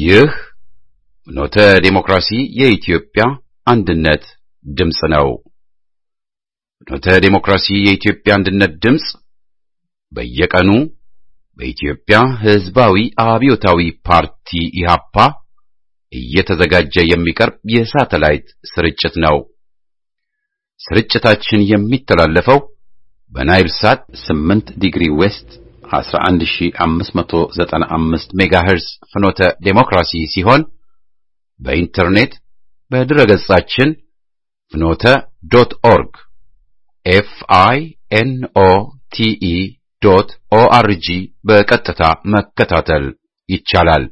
ይህ ኖተ ዴሞክራሲ የኢትዮጵያ አንድነት ድምፅ ነው። ኖተ ዴሞክራሲ የኢትዮጵያ አንድነት ድምፅ በየቀኑ በኢትዮጵያ ሕዝባዊ አብዮታዊ ፓርቲ ኢህአፓ እየተዘጋጀ የሚቀርብ የሳተላይት ስርጭት ነው። ስርጭታችን የሚተላለፈው በናይል ሳት 8 ዲግሪ ዌስት 11595 ሜጋሄርዝ ፍኖተ ዴሞክራሲ ሲሆን በኢንተርኔት በድረገጻችን ፍኖተ ዶት ኦርግ ኤፍ አይ ኤን ኦ ቲ ኢ ዶት ኦ አር ጂ በቀጥታ መከታተል ይቻላል።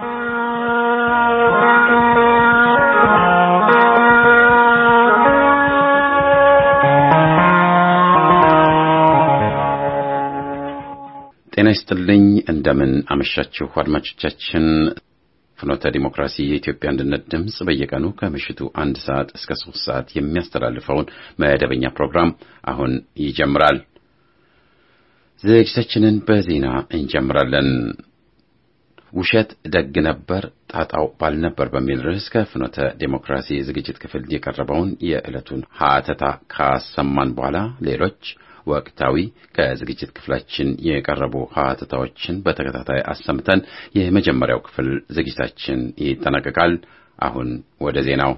ጤና ይስጥልኝ። እንደምን አመሻችሁ አድማጮቻችን። ፍኖተ ዲሞክራሲ የኢትዮጵያ አንድነት ድምፅ በየቀኑ ከምሽቱ አንድ ሰዓት እስከ ሶስት ሰዓት የሚያስተላልፈውን መደበኛ ፕሮግራም አሁን ይጀምራል። ዝግጅታችንን በዜና እንጀምራለን። ውሸት ደግ ነበር ጣጣው ባልነበር በሚል ርዕስ ከፍኖተ ዴሞክራሲ ዝግጅት ክፍል የቀረበውን የዕለቱን ሀተታ ካሰማን በኋላ ሌሎች ወቅታዊ ከዝግጅት ክፍላችን የቀረቡ ሀተታዎችን በተከታታይ አሰምተን የመጀመሪያው ክፍል ዝግጅታችን ይጠናቀቃል። አሁን ወደ ዜናው።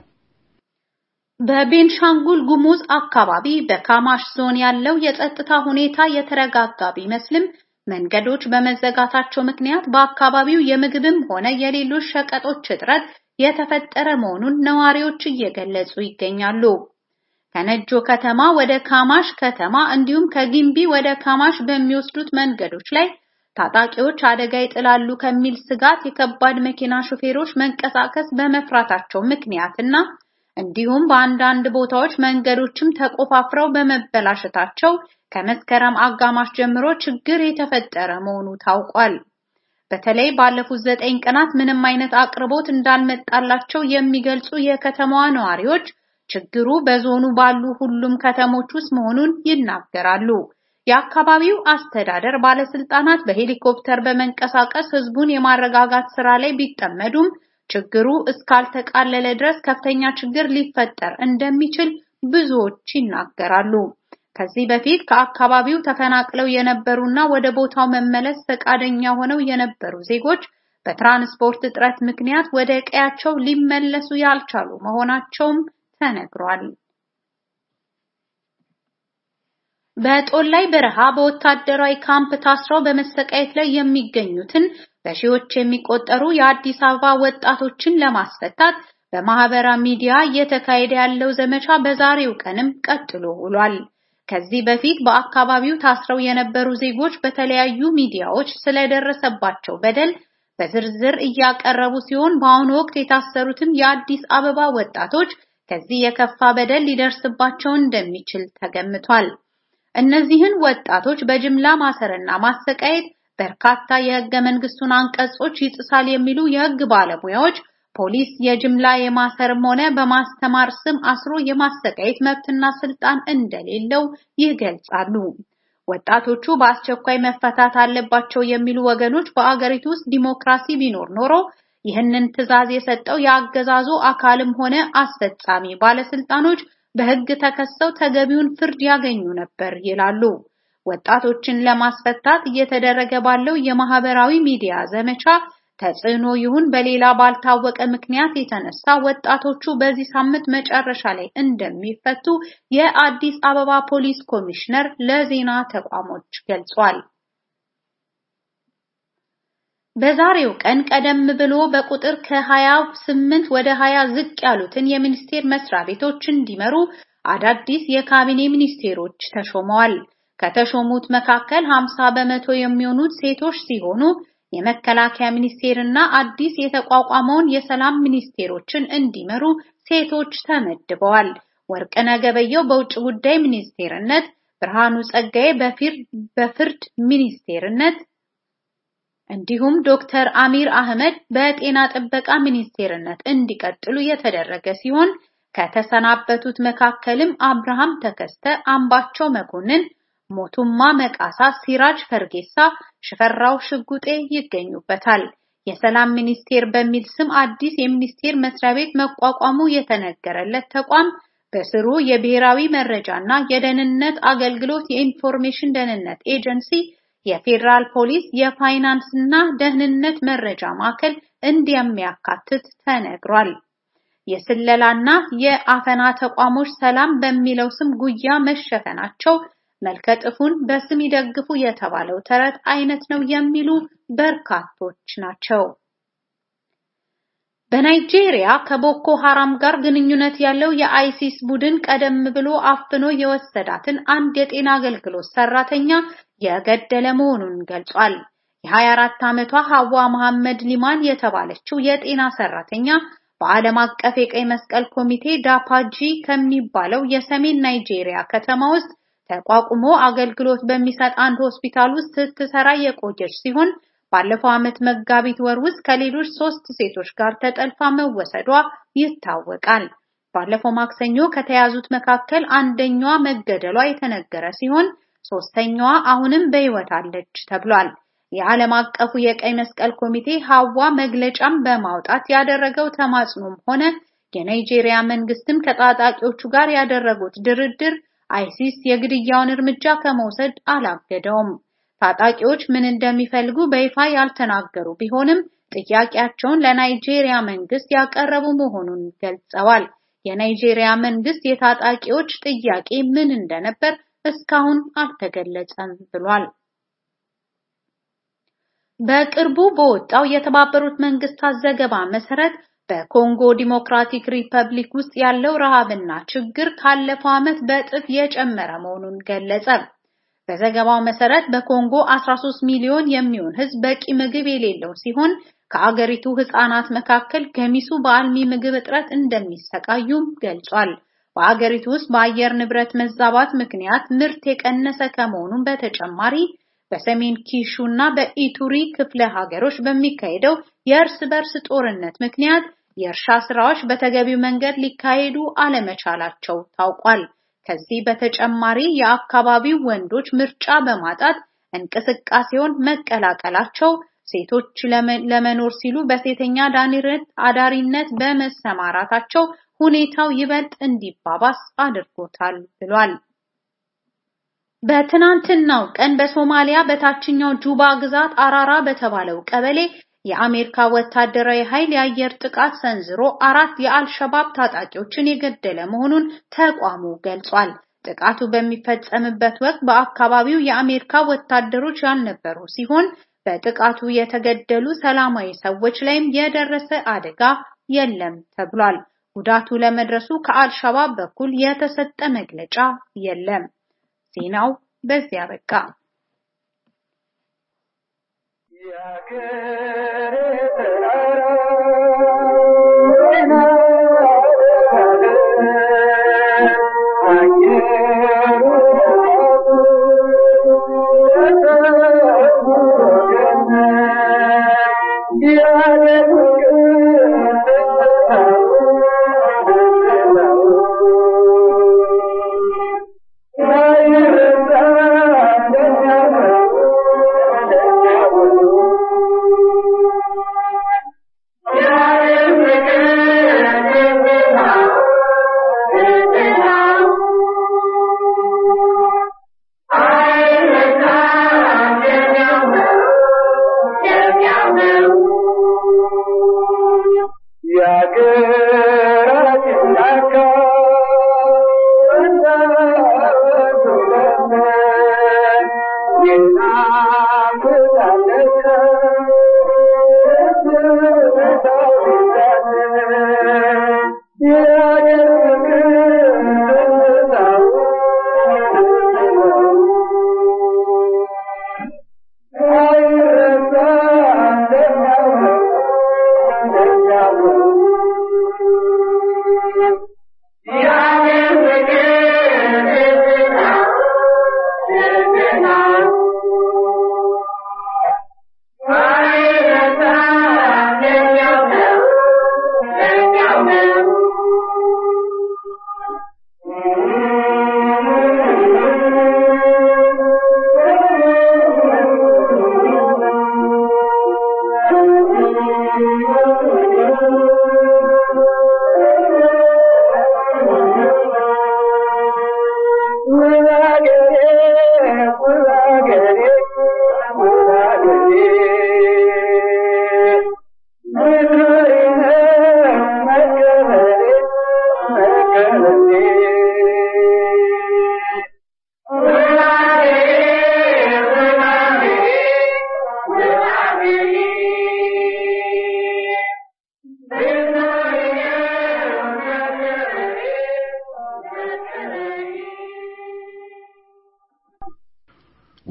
በቤንሻንጉል ጉሙዝ አካባቢ በካማሽ ዞን ያለው የጸጥታ ሁኔታ የተረጋጋ ቢመስልም መንገዶች በመዘጋታቸው ምክንያት በአካባቢው የምግብም ሆነ የሌሎች ሸቀጦች እጥረት የተፈጠረ መሆኑን ነዋሪዎች እየገለጹ ይገኛሉ። ከነጆ ከተማ ወደ ካማሽ ከተማ እንዲሁም ከጊምቢ ወደ ካማሽ በሚወስዱት መንገዶች ላይ ታጣቂዎች አደጋ ይጥላሉ ከሚል ስጋት የከባድ መኪና ሾፌሮች መንቀሳቀስ በመፍራታቸው ምክንያትና እንዲሁም በአንዳንድ ቦታዎች መንገዶችም ተቆፋፍረው በመበላሸታቸው ከመስከረም አጋማሽ ጀምሮ ችግር የተፈጠረ መሆኑ ታውቋል። በተለይ ባለፉት ዘጠኝ ቀናት ምንም አይነት አቅርቦት እንዳልመጣላቸው የሚገልጹ የከተማዋ ነዋሪዎች ችግሩ በዞኑ ባሉ ሁሉም ከተሞች ውስጥ መሆኑን ይናገራሉ። የአካባቢው አስተዳደር ባለስልጣናት በሄሊኮፕተር በመንቀሳቀስ ህዝቡን የማረጋጋት ስራ ላይ ቢጠመዱም ችግሩ እስካልተቃለለ ድረስ ከፍተኛ ችግር ሊፈጠር እንደሚችል ብዙዎች ይናገራሉ። ከዚህ በፊት ከአካባቢው ተፈናቅለው የነበሩና ወደ ቦታው መመለስ ፈቃደኛ ሆነው የነበሩ ዜጎች በትራንስፖርት እጥረት ምክንያት ወደ ቀያቸው ሊመለሱ ያልቻሉ መሆናቸውም ተነግሯል። በጦላይ በረሃ በወታደራዊ ካምፕ ታስረው በመሰቃየት ላይ የሚገኙትን በሺዎች የሚቆጠሩ የአዲስ አበባ ወጣቶችን ለማስፈታት በማህበራዊ ሚዲያ እየተካሄደ ያለው ዘመቻ በዛሬው ቀንም ቀጥሎ ውሏል። ከዚህ በፊት በአካባቢው ታስረው የነበሩ ዜጎች በተለያዩ ሚዲያዎች ስለደረሰባቸው በደል በዝርዝር እያቀረቡ ሲሆን በአሁኑ ወቅት የታሰሩትም የአዲስ አበባ ወጣቶች ከዚህ የከፋ በደል ሊደርስባቸው እንደሚችል ተገምቷል። እነዚህን ወጣቶች በጅምላ ማሰርና ማሰቃየት በርካታ የህገ መንግስቱን አንቀጾች ይጥሳል የሚሉ የህግ ባለሙያዎች ፖሊስ የጅምላ የማሰርም ሆነ በማስተማር ስም አስሮ የማሰቃየት መብትና ስልጣን እንደሌለው ይገልጻሉ። ወጣቶቹ በአስቸኳይ መፈታት አለባቸው የሚሉ ወገኖች በአገሪቱ ውስጥ ዲሞክራሲ ቢኖር ኖሮ ይህንን ትዕዛዝ የሰጠው የአገዛዙ አካልም ሆነ አስፈጻሚ ባለስልጣኖች በህግ ተከሰው ተገቢውን ፍርድ ያገኙ ነበር ይላሉ። ወጣቶችን ለማስፈታት እየተደረገ ባለው የማህበራዊ ሚዲያ ዘመቻ ተጽዕኖ ይሁን በሌላ ባልታወቀ ምክንያት የተነሳ ወጣቶቹ በዚህ ሳምንት መጨረሻ ላይ እንደሚፈቱ የአዲስ አበባ ፖሊስ ኮሚሽነር ለዜና ተቋሞች ገልጿል። በዛሬው ቀን ቀደም ብሎ በቁጥር ከ28 ወደ 20 ዝቅ ያሉትን የሚኒስቴር መስሪያ ቤቶች እንዲመሩ አዳዲስ የካቢኔ ሚኒስቴሮች ተሾመዋል። ከተሾሙት መካከል 50 በመቶ የሚሆኑት ሴቶች ሲሆኑ የመከላከያ ሚኒስቴርና አዲስ የተቋቋመውን የሰላም ሚኒስቴሮችን እንዲመሩ ሴቶች ተመድበዋል። ወርቅነህ ገበየሁ በውጭ ጉዳይ ሚኒስቴርነት፣ ብርሃኑ ጸጋዬ በፍርድ ሚኒስቴርነት እንዲሁም ዶክተር አሚር አህመድ በጤና ጥበቃ ሚኒስቴርነት እንዲቀጥሉ የተደረገ ሲሆን ከተሰናበቱት መካከልም አብርሃም ተከስተ፣ አምባቸው መኮንን፣ ሞቱማ መቃሳ፣ ሲራጅ ፈርጌሳ፣ ሽፈራው ሽጉጤ ይገኙበታል። የሰላም ሚኒስቴር በሚል ስም አዲስ የሚኒስቴር መስሪያ ቤት መቋቋሙ የተነገረለት ተቋም በስሩ የብሔራዊ መረጃና የደህንነት አገልግሎት፣ የኢንፎርሜሽን ደህንነት ኤጀንሲ፣ የፌዴራል ፖሊስ፣ የፋይናንስ እና ደህንነት መረጃ ማዕከል እንደሚያካትት ተነግሯል። የስለላና የአፈና ተቋሞች ሰላም በሚለው ስም ጉያ መሸፈናቸው መልከጥፉን በስም ይደግፉ የተባለው ተረት አይነት ነው የሚሉ በርካቶች ናቸው። በናይጄሪያ ከቦኮ ሐራም ጋር ግንኙነት ያለው የአይሲስ ቡድን ቀደም ብሎ አፍኖ የወሰዳትን አንድ የጤና አገልግሎት ሰራተኛ የገደለ መሆኑን ገልጿል። የ24 ዓመቷ ሐዋ መሐመድ ሊማን የተባለችው የጤና ሰራተኛ በዓለም አቀፍ የቀይ መስቀል ኮሚቴ ዳፓጂ ከሚባለው የሰሜን ናይጄሪያ ከተማ ውስጥ ተቋቁሞ አገልግሎት በሚሰጥ አንድ ሆስፒታል ውስጥ ስትሰራ የቆየች ሲሆን ባለፈው ዓመት መጋቢት ወር ውስጥ ከሌሎች ሶስት ሴቶች ጋር ተጠልፋ መወሰዷ ይታወቃል። ባለፈው ማክሰኞ ከተያዙት መካከል አንደኛዋ መገደሏ የተነገረ ሲሆን ሶስተኛዋ አሁንም በሕይወት አለች ተብሏል። የዓለም አቀፉ የቀይ መስቀል ኮሚቴ ሐዋ መግለጫም በማውጣት ያደረገው ተማጽኖም ሆነ የናይጄሪያ መንግስትም ከታጣቂዎቹ ጋር ያደረጉት ድርድር አይሲስ የግድያውን እርምጃ ከመውሰድ አላገደውም። ታጣቂዎች ምን እንደሚፈልጉ በይፋ ያልተናገሩ ቢሆንም ጥያቄያቸውን ለናይጄሪያ መንግስት ያቀረቡ መሆኑን ገልጸዋል። የናይጄሪያ መንግስት የታጣቂዎች ጥያቄ ምን እንደነበር እስካሁን አልተገለጸም ብሏል። በቅርቡ በወጣው የተባበሩት መንግስታት ዘገባ መሰረት በኮንጎ ዲሞክራቲክ ሪፐብሊክ ውስጥ ያለው ረሃብና ችግር ካለፈው ዓመት በእጥፍ የጨመረ መሆኑን ገለጸ። በዘገባው መሰረት በኮንጎ 13 ሚሊዮን የሚሆን ህዝብ በቂ ምግብ የሌለው ሲሆን ከአገሪቱ ህፃናት መካከል ገሚሱ በአልሚ ምግብ እጥረት እንደሚሰቃዩም ገልጿል። በአገሪቱ ውስጥ በአየር ንብረት መዛባት ምክንያት ምርት የቀነሰ ከመሆኑም በተጨማሪ በሰሜን ኪሹ እና በኢቱሪ ክፍለ ሀገሮች በሚካሄደው የእርስ በርስ ጦርነት ምክንያት የእርሻ ስራዎች በተገቢው መንገድ ሊካሄዱ አለመቻላቸው ታውቋል። ከዚህ በተጨማሪ የአካባቢው ወንዶች ምርጫ በማጣት እንቅስቃሴውን መቀላቀላቸው ሴቶች ለመኖር ሲሉ በሴተኛ አዳሪነት በመሰማራታቸው ሁኔታው ይበልጥ እንዲባባስ አድርጎታል ብሏል። በትናንትናው ቀን በሶማሊያ በታችኛው ጁባ ግዛት አራራ በተባለው ቀበሌ የአሜሪካ ወታደራዊ ኃይል የአየር ጥቃት ሰንዝሮ አራት የአልሸባብ ታጣቂዎችን የገደለ መሆኑን ተቋሙ ገልጿል። ጥቃቱ በሚፈጸምበት ወቅት በአካባቢው የአሜሪካ ወታደሮች ያልነበሩ ሲሆን በጥቃቱ የተገደሉ ሰላማዊ ሰዎች ላይም የደረሰ አደጋ የለም ተብሏል። ጉዳቱ ለመድረሱ ከአልሸባብ በኩል የተሰጠ መግለጫ የለም። ዜናው በዚያ በቃ።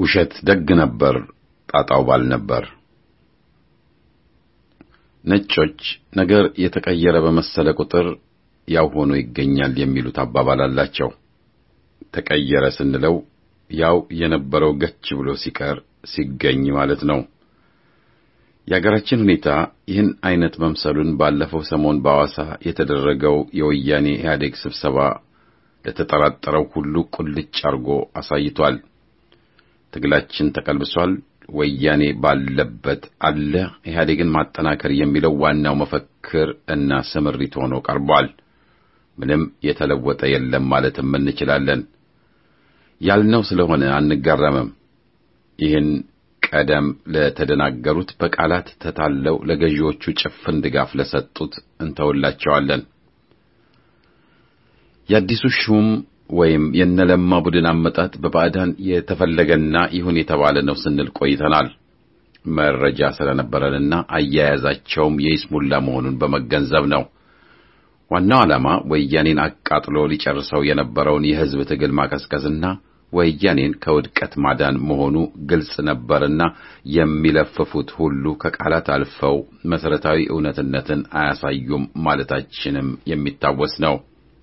ውሸት ደግ ነበር፣ ጣጣው ባል ነበር። ነጮች ነገር የተቀየረ በመሰለ ቁጥር ያው ሆኖ ይገኛል የሚሉት አባባል አላቸው። ተቀየረ ስንለው ያው የነበረው ገች ብሎ ሲቀር ሲገኝ ማለት ነው። የአገራችን ሁኔታ ይህን አይነት መምሰሉን ባለፈው ሰሞን በሐዋሳ የተደረገው የወያኔ ኢህአዴግ ስብሰባ ለተጠራጠረው ሁሉ ቁልጭ አርጎ አሳይቷል። ትግላችን ተቀልብሷል፣ ወያኔ ባለበት አለ፣ ኢህአዴግን ማጠናከር የሚለው ዋናው መፈክር እና ስምሪት ሆኖ ቀርቧል። ምንም የተለወጠ የለም ማለትም እንችላለን። ያልነው ስለሆነ አንጋረምም። ይህን ቀደም ለተደናገሩት በቃላት ተታለው ለገዢዎቹ ጭፍን ድጋፍ ለሰጡት እንተውላቸዋለን። የአዲሱ ሹም ወይም የነለማ ቡድን አመጣጥ በባዕዳን የተፈለገና ይሁን የተባለ ነው ስንል ቆይተናል። መረጃ ስለነበረንና አያያዛቸውም የይስሙላ መሆኑን በመገንዘብ ነው። ዋናው ዓላማ ወያኔን አቃጥሎ ሊጨርሰው የነበረውን የሕዝብ ትግል ማቀዝቀዝና ወያኔን ከውድቀት ማዳን መሆኑ ግልጽ ነበርና የሚለፍፉት ሁሉ ከቃላት አልፈው መሠረታዊ እውነትነትን አያሳዩም ማለታችንም የሚታወስ ነው።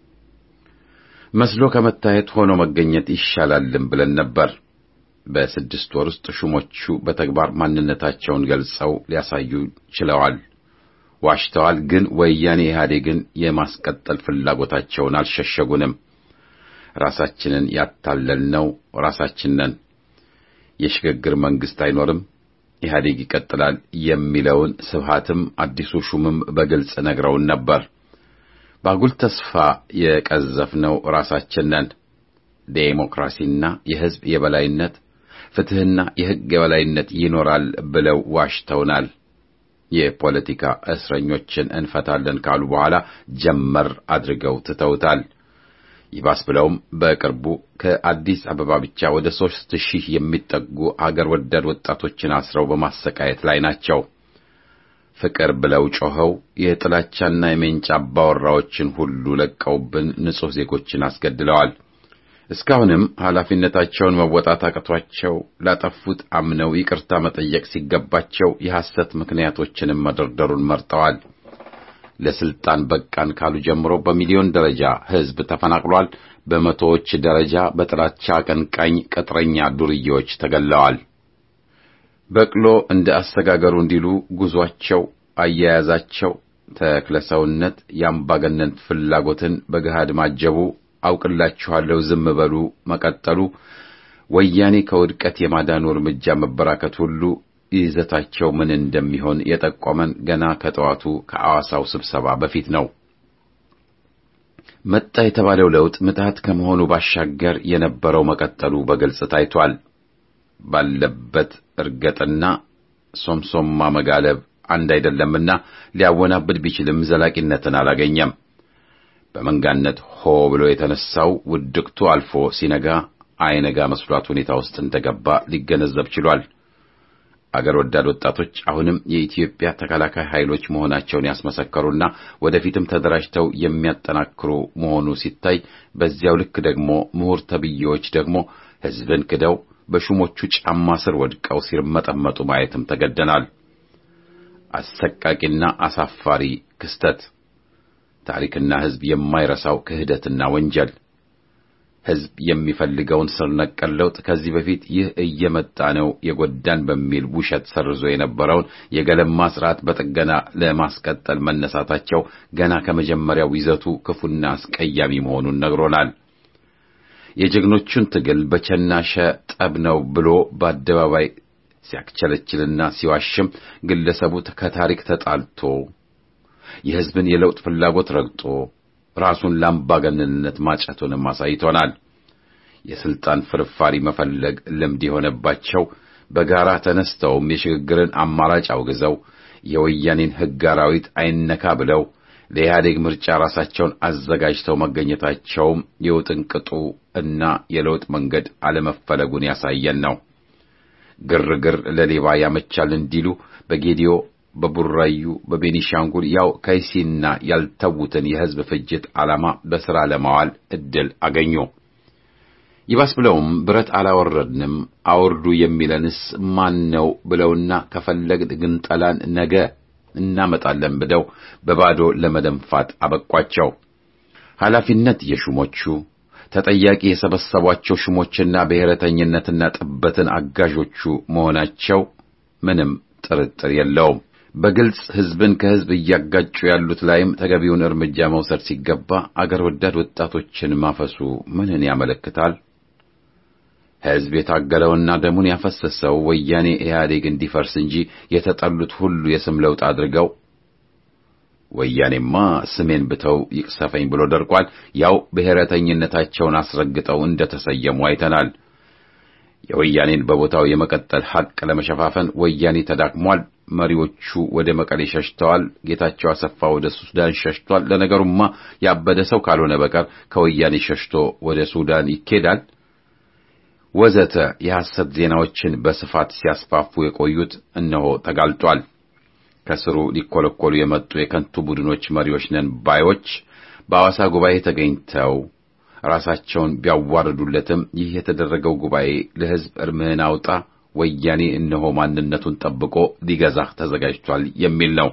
መስሎ ከመታየት ሆኖ መገኘት ይሻላልም ብለን ነበር። በስድስት ወር ውስጥ ሹሞቹ በተግባር ማንነታቸውን ገልጸው ሊያሳዩ ችለዋል። ዋሽተዋል፣ ግን ወያኔ ኢህአዴግን የማስቀጠል ፍላጎታቸውን አልሸሸጉንም። ራሳችንን ያታለልነው ራሳችን ነን። የሽግግር መንግሥት አይኖርም፣ ኢህአዴግ ይቀጥላል የሚለውን ስብሃትም አዲሱ ሹምም በግልጽ ነግረውን ነበር። ባጉል ተስፋ የቀዘፍነው ራሳችን ነን። ዴሞክራሲና የሕዝብ የበላይነት ፍትሕና የሕግ የበላይነት ይኖራል ብለው ዋሽተውናል። የፖለቲካ እስረኞችን እንፈታለን ካሉ በኋላ ጀመር አድርገው ትተውታል። ይባስ ብለውም በቅርቡ ከአዲስ አበባ ብቻ ወደ ሦስት ሺህ የሚጠጉ አገር ወዳድ ወጣቶችን አስረው በማሰቃየት ላይ ናቸው። ፍቅር ብለው ጮኸው የጥላቻና የሜንጫ አባወራዎችን ሁሉ ለቀውብን ንጹሕ ዜጎችን አስገድለዋል። እስካሁንም ኃላፊነታቸውን መወጣት አቅቷቸው ላጠፉት አምነው ይቅርታ መጠየቅ ሲገባቸው የሐሰት ምክንያቶችንም መደርደሩን መርጠዋል። ለስልጣን በቃን ካሉ ጀምሮ በሚሊዮን ደረጃ ሕዝብ ተፈናቅሏል። በመቶዎች ደረጃ በጥላቻ አቀንቃኝ ቅጥረኛ ዱርዬዎች ተገለዋል። በቅሎ እንደ አሰጋገሩ እንዲሉ ጉዟቸው፣ አያያዛቸው ተክለሰውነት የአምባገነን ፍላጎትን በገሃድ ማጀቡ፣ አውቅላችኋለሁ ዝም በሉ መቀጠሉ፣ ወያኔ ከውድቀት የማዳኑ እርምጃ መበራከት ሁሉ ይዘታቸው ምን እንደሚሆን የጠቆመን ገና ከጠዋቱ ከሐዋሳው ስብሰባ በፊት ነው። መጣ የተባለው ለውጥ ምትሃት ከመሆኑ ባሻገር የነበረው መቀጠሉ በግልጽ ታይቷል። ባለበት እርገጥና ሶምሶማ መጋለብ አንድ አይደለምና ሊያወናብድ ቢችልም ዘላቂነትን አላገኘም። በመንጋነት ሆ ብሎ የተነሳው ውድቅቱ አልፎ ሲነጋ አይነጋ መስሏት ሁኔታ ውስጥ እንደገባ ሊገነዘብ ችሏል። አገር ወዳድ ወጣቶች አሁንም የኢትዮጵያ ተከላካይ ኃይሎች መሆናቸውን ያስመሰከሩና ወደፊትም ተደራጅተው የሚያጠናክሩ መሆኑ ሲታይ፣ በዚያው ልክ ደግሞ ምሁር ተብዬዎች ደግሞ ሕዝብን ክደው በሹሞቹ ጫማ ስር ወድቀው ሲርመጠመጡ ማየትም ተገደናል። አሰቃቂና አሳፋሪ ክስተት፣ ታሪክና ሕዝብ የማይረሳው ክህደትና ወንጀል ሕዝብ የሚፈልገውን ስር ነቀል ለውጥ ከዚህ በፊት ይህ እየመጣ ነው የጎዳን በሚል ውሸት ሰርዞ የነበረውን የገለማ ስርዓት በጥገና ለማስቀጠል መነሳታቸው ገና ከመጀመሪያው ይዘቱ ክፉና አስቀያሚ መሆኑን ነግሮናል። የጀግኖቹን ትግል በቸናሸ ጠብ ነው ብሎ በአደባባይ ሲያክቸለችልና ሲዋሽም ግለሰቡ ከታሪክ ተጣልቶ የሕዝብን የለውጥ ፍላጎት ረግጦ ራሱን ለአምባገነንነት ማጨቱንም አሳይቶናል። የስልጣን ፍርፋሪ መፈለግ ልምድ የሆነባቸው በጋራ ተነስተውም የሽግግርን አማራጭ አውግዘው የወያኔን ሕግ አራዊት አይነካ ብለው ለኢህአዴግ ምርጫ ራሳቸውን አዘጋጅተው መገኘታቸውም የውጥንቅጡ እና የለውጥ መንገድ አለመፈለጉን ያሳየን ነው። ግርግር ለሌባ ያመቻል እንዲሉ በጌዲዮ በቡራዩ በቤኒሻንጉል ያው ከይሲና ያልተዉትን የሕዝብ ፍጅት ዓላማ በሥራ ለማዋል ዕድል አገኙ። ይባስ ብለውም ብረት አላወረድንም አውርዱ የሚለንስ ማን ነው ብለውና ከፈለግን ግንጠላን ነገ እናመጣለን ብለው በባዶ ለመደንፋት አበቋቸው። ኃላፊነት የሹሞቹ ተጠያቂ የሰበሰቧቸው ሹሞችና ብሔረተኝነትና ጥበትን አጋዦቹ መሆናቸው ምንም ጥርጥር የለውም። በግልጽ ሕዝብን ከሕዝብ እያጋጩ ያሉት ላይም ተገቢውን እርምጃ መውሰድ ሲገባ አገር ወዳድ ወጣቶችን ማፈሱ ምንን ያመለክታል? ሕዝብ የታገለውና ደሙን ያፈሰሰው ወያኔ ኢህአዴግ እንዲፈርስ እንጂ የተጠሉት ሁሉ የስም ለውጥ አድርገው ወያኔማ ስሜን ብተው ይቅሰፈኝ ብሎ ደርቋል። ያው ብሔረተኝነታቸውን አስረግጠው እንደተሰየሙ አይተናል። የወያኔን በቦታው የመቀጠል ሐቅ ለመሸፋፈን ወያኔ ተዳክሟል። መሪዎቹ ወደ መቀሌ ሸሽተዋል። ጌታቸው አሰፋ ወደ ሱዳን ሸሽቷል። ለነገሩማ ያበደ ሰው ካልሆነ በቀር ከወያኔ ሸሽቶ ወደ ሱዳን ይኬዳል? ወዘተ የሐሰት ዜናዎችን በስፋት ሲያስፋፉ የቆዩት እነሆ ተጋልጧል። ከስሩ ሊኮለኮሉ የመጡ የከንቱ ቡድኖች መሪዎች ነን ባዮች በሐዋሳ ጉባኤ ተገኝተው ራሳቸውን ቢያዋርዱለትም ይህ የተደረገው ጉባኤ ለሕዝብ እርምህን አውጣ ወያኔ እነሆ ማንነቱን ጠብቆ ሊገዛህ ተዘጋጅቷል የሚል ነው።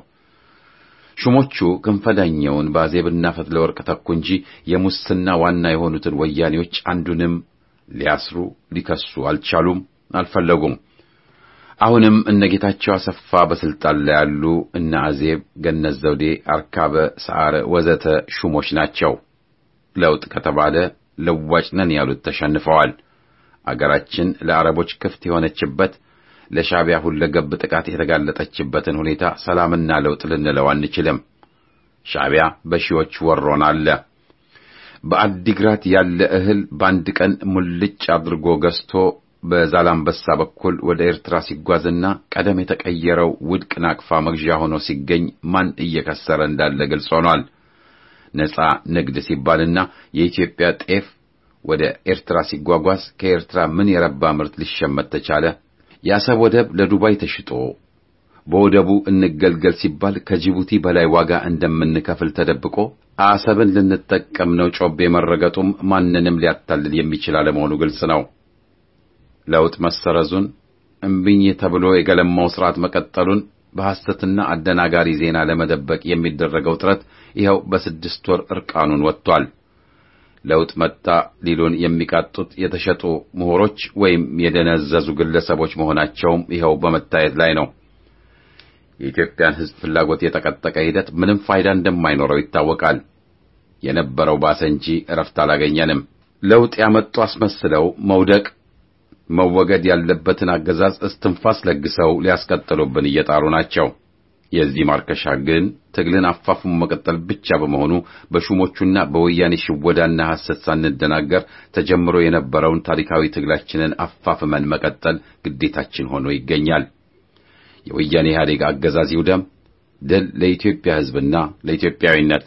ሹሞቹ ክንፈዳኛውን በአዜብና ፈትለ ወርቅ ተኩ እንጂ የሙስና ዋና የሆኑትን ወያኔዎች አንዱንም ሊያስሩ ሊከሱ አልቻሉም፣ አልፈለጉም። አሁንም እነ ጌታቸው አሰፋ በስልጣን ላይ ያሉ እነ አዜብ፣ ገነት ዘውዴ፣ አርካበ ሰዓረ ወዘተ ሹሞች ናቸው። ለውጥ ከተባለ ለዋጭ ነን ያሉት ተሸንፈዋል። አገራችን ለአረቦች ክፍት የሆነችበት ለሻዕቢያ ሁለገብ ጥቃት የተጋለጠችበትን ሁኔታ ሰላምና ለውጥ ልንለው አንችልም። ሻዕቢያ በሺዎች ወሮን አለ። በአዲግራት ያለ እህል በአንድ ቀን ሙልጭ አድርጎ ገዝቶ በዛላምበሳ በኩል ወደ ኤርትራ ሲጓዝና ቀደም የተቀየረው ውድቅ ናቅፋ መግዣ ሆኖ ሲገኝ ማን እየከሰረ እንዳለ ግልጽ ሆኗል። ነጻ ንግድ ሲባልና የኢትዮጵያ ጤፍ ወደ ኤርትራ ሲጓጓዝ ከኤርትራ ምን የረባ ምርት ሊሸመት ተቻለ? የአሰብ ወደብ ለዱባይ ተሽጦ በወደቡ እንገልገል ሲባል ከጅቡቲ በላይ ዋጋ እንደምንከፍል ተደብቆ አሰብን ልንጠቀም ነው ጮቤ መረገጡም ማንንም ሊያታልል የሚችል አለመሆኑ ግልጽ ነው። ለውጥ መሰረዙን እምቢኝ ተብሎ የገለማው ስርዓት መቀጠሉን በሐሰትና አደናጋሪ ዜና ለመደበቅ የሚደረገው ጥረት ይኸው በስድስት ወር እርቃኑን ወጥቷል። ለውጥ መጣ ሊሉን የሚቃጡት የተሸጡ ምሁሮች ወይም የደነዘዙ ግለሰቦች መሆናቸውም ይኸው በመታየት ላይ ነው። የኢትዮጵያን ሕዝብ ፍላጎት የጠቀጠቀ ሂደት ምንም ፋይዳ እንደማይኖረው ይታወቃል። የነበረው ባሰ እንጂ እረፍት አላገኘንም። ለውጥ ያመጡ አስመስለው መውደቅ መወገድ ያለበትን አገዛዝ እስትንፋስ ለግሰው ሊያስቀጥሉብን እየጣሩ ናቸው። የዚህ ማርከሻ ግን ትግልን አፋፉም መቀጠል ብቻ በመሆኑ በሹሞቹና በወያኔ ሽወዳና ሐሰት ሳንደናገር ተጀምሮ የነበረውን ታሪካዊ ትግላችንን አፋፍመን መቀጠል ግዴታችን ሆኖ ይገኛል። የወያኔ ኢህአዴግ አገዛዝ ይውደም። ድል ለኢትዮጵያ ሕዝብና ለኢትዮጵያዊነት።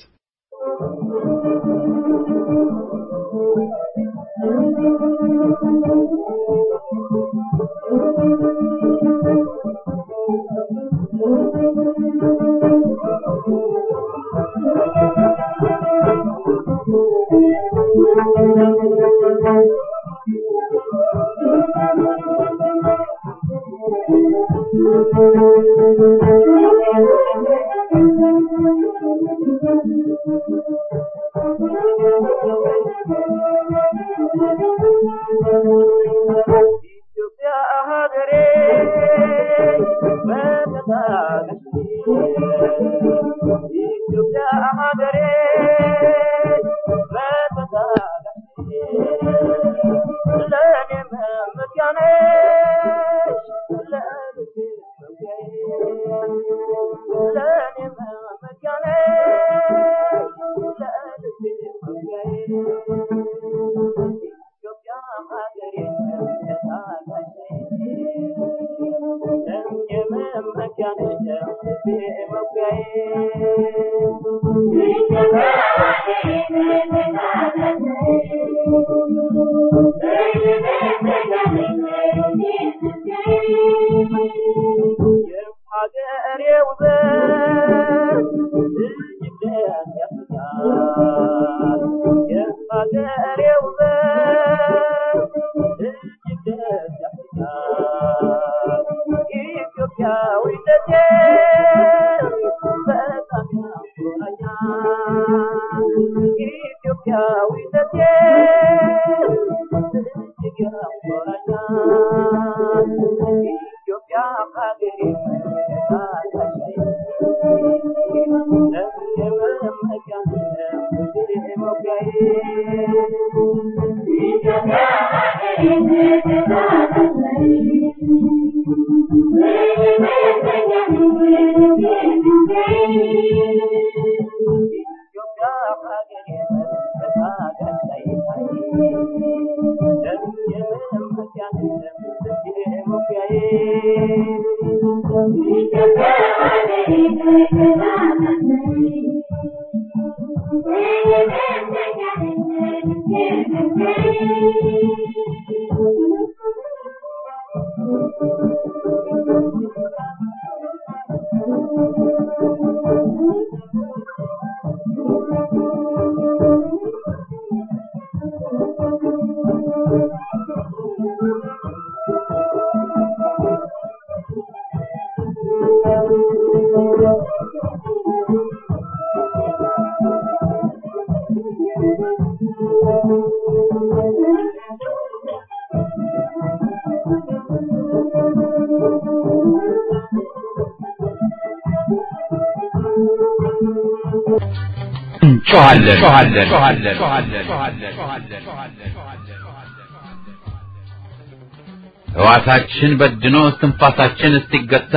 ሕዋሳችን በድኖ እስትንፋሳችን እስኪገታ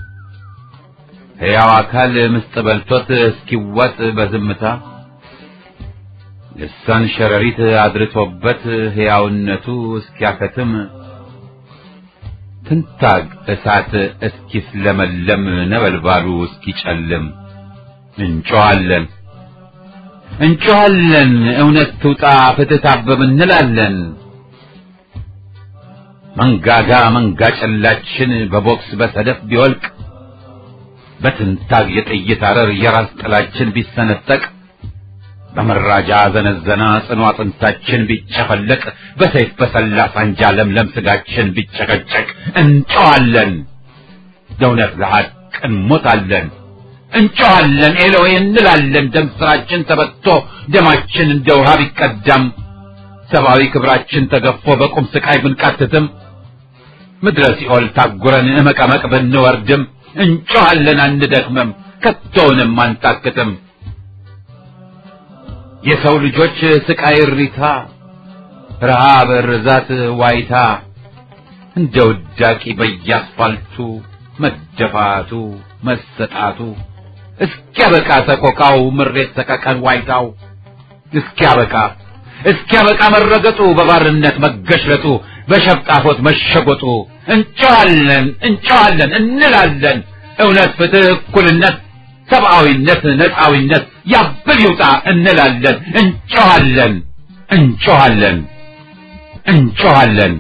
ሕያው አካል ምስጥ በልቶት እስኪዋጥ በዝምታ ልሳን ሸረሪት አድርቶበት ሕያውነቱ እስኪያከትም ትንታግ እሳት እስኪስለመለም ነበልባሉ እስኪጨልም እንጮኻለን እንጮኻለን እውነት ትውጣ ፍትህ ታበብ እንላለን። መንጋጋ መንጋ ጨላችን በቦክስ በሰደፍ ቢወልቅ በትንታግ የጥይት አረር የራስ ጥላችን ቢሰነጠቅ በመራጃ ዘነዘና ጽኑ አጥንታችን ቢጨፈለቅ በሰይፍ በሰላ ሳንጃ ለምለም ስጋችን ቢጨቀጨቅ እንጮኻለን ለእውነት ለሐቅ እንሞታለን። እንጮኻለን ኤሎዌ እንላለን። ደም ስራችን ተበቶ ደማችን እንደ ውሃ ቢቀዳም ሰብአዊ ክብራችን ተገፎ በቁም ስቃይ ብንቃትትም ምድረ ሲኦል ታጉረን እመቀመቅ ብንወርድም እንጮኻለን አንደክምም፣ ከቶውንም አንታክትም። የሰው ልጆች ስቃይ እሪታ፣ ረሃብ፣ ርዛት፣ ዋይታ እንደ ውዳቂ በየአስፋልቱ መደፋቱ መሰጣቱ እስኪያበቃ ሰቆቃው ምሬት ሰቀቀን ዋይታው እስኪያበቃ እስኪያበቃ መረገጡ በባርነት መገሽለጡ በሸፍጣፎት መሸጎጡ እንጮኻለን እንጮኻለን እንላለን እውነት፣ ፍትህ፣ እኩልነት፣ ሰብአዊነት፣ ነፃዊነት ያብል ይውጣ እንላለን እንጮኻለን እንጮኻለን እንጮኻለን።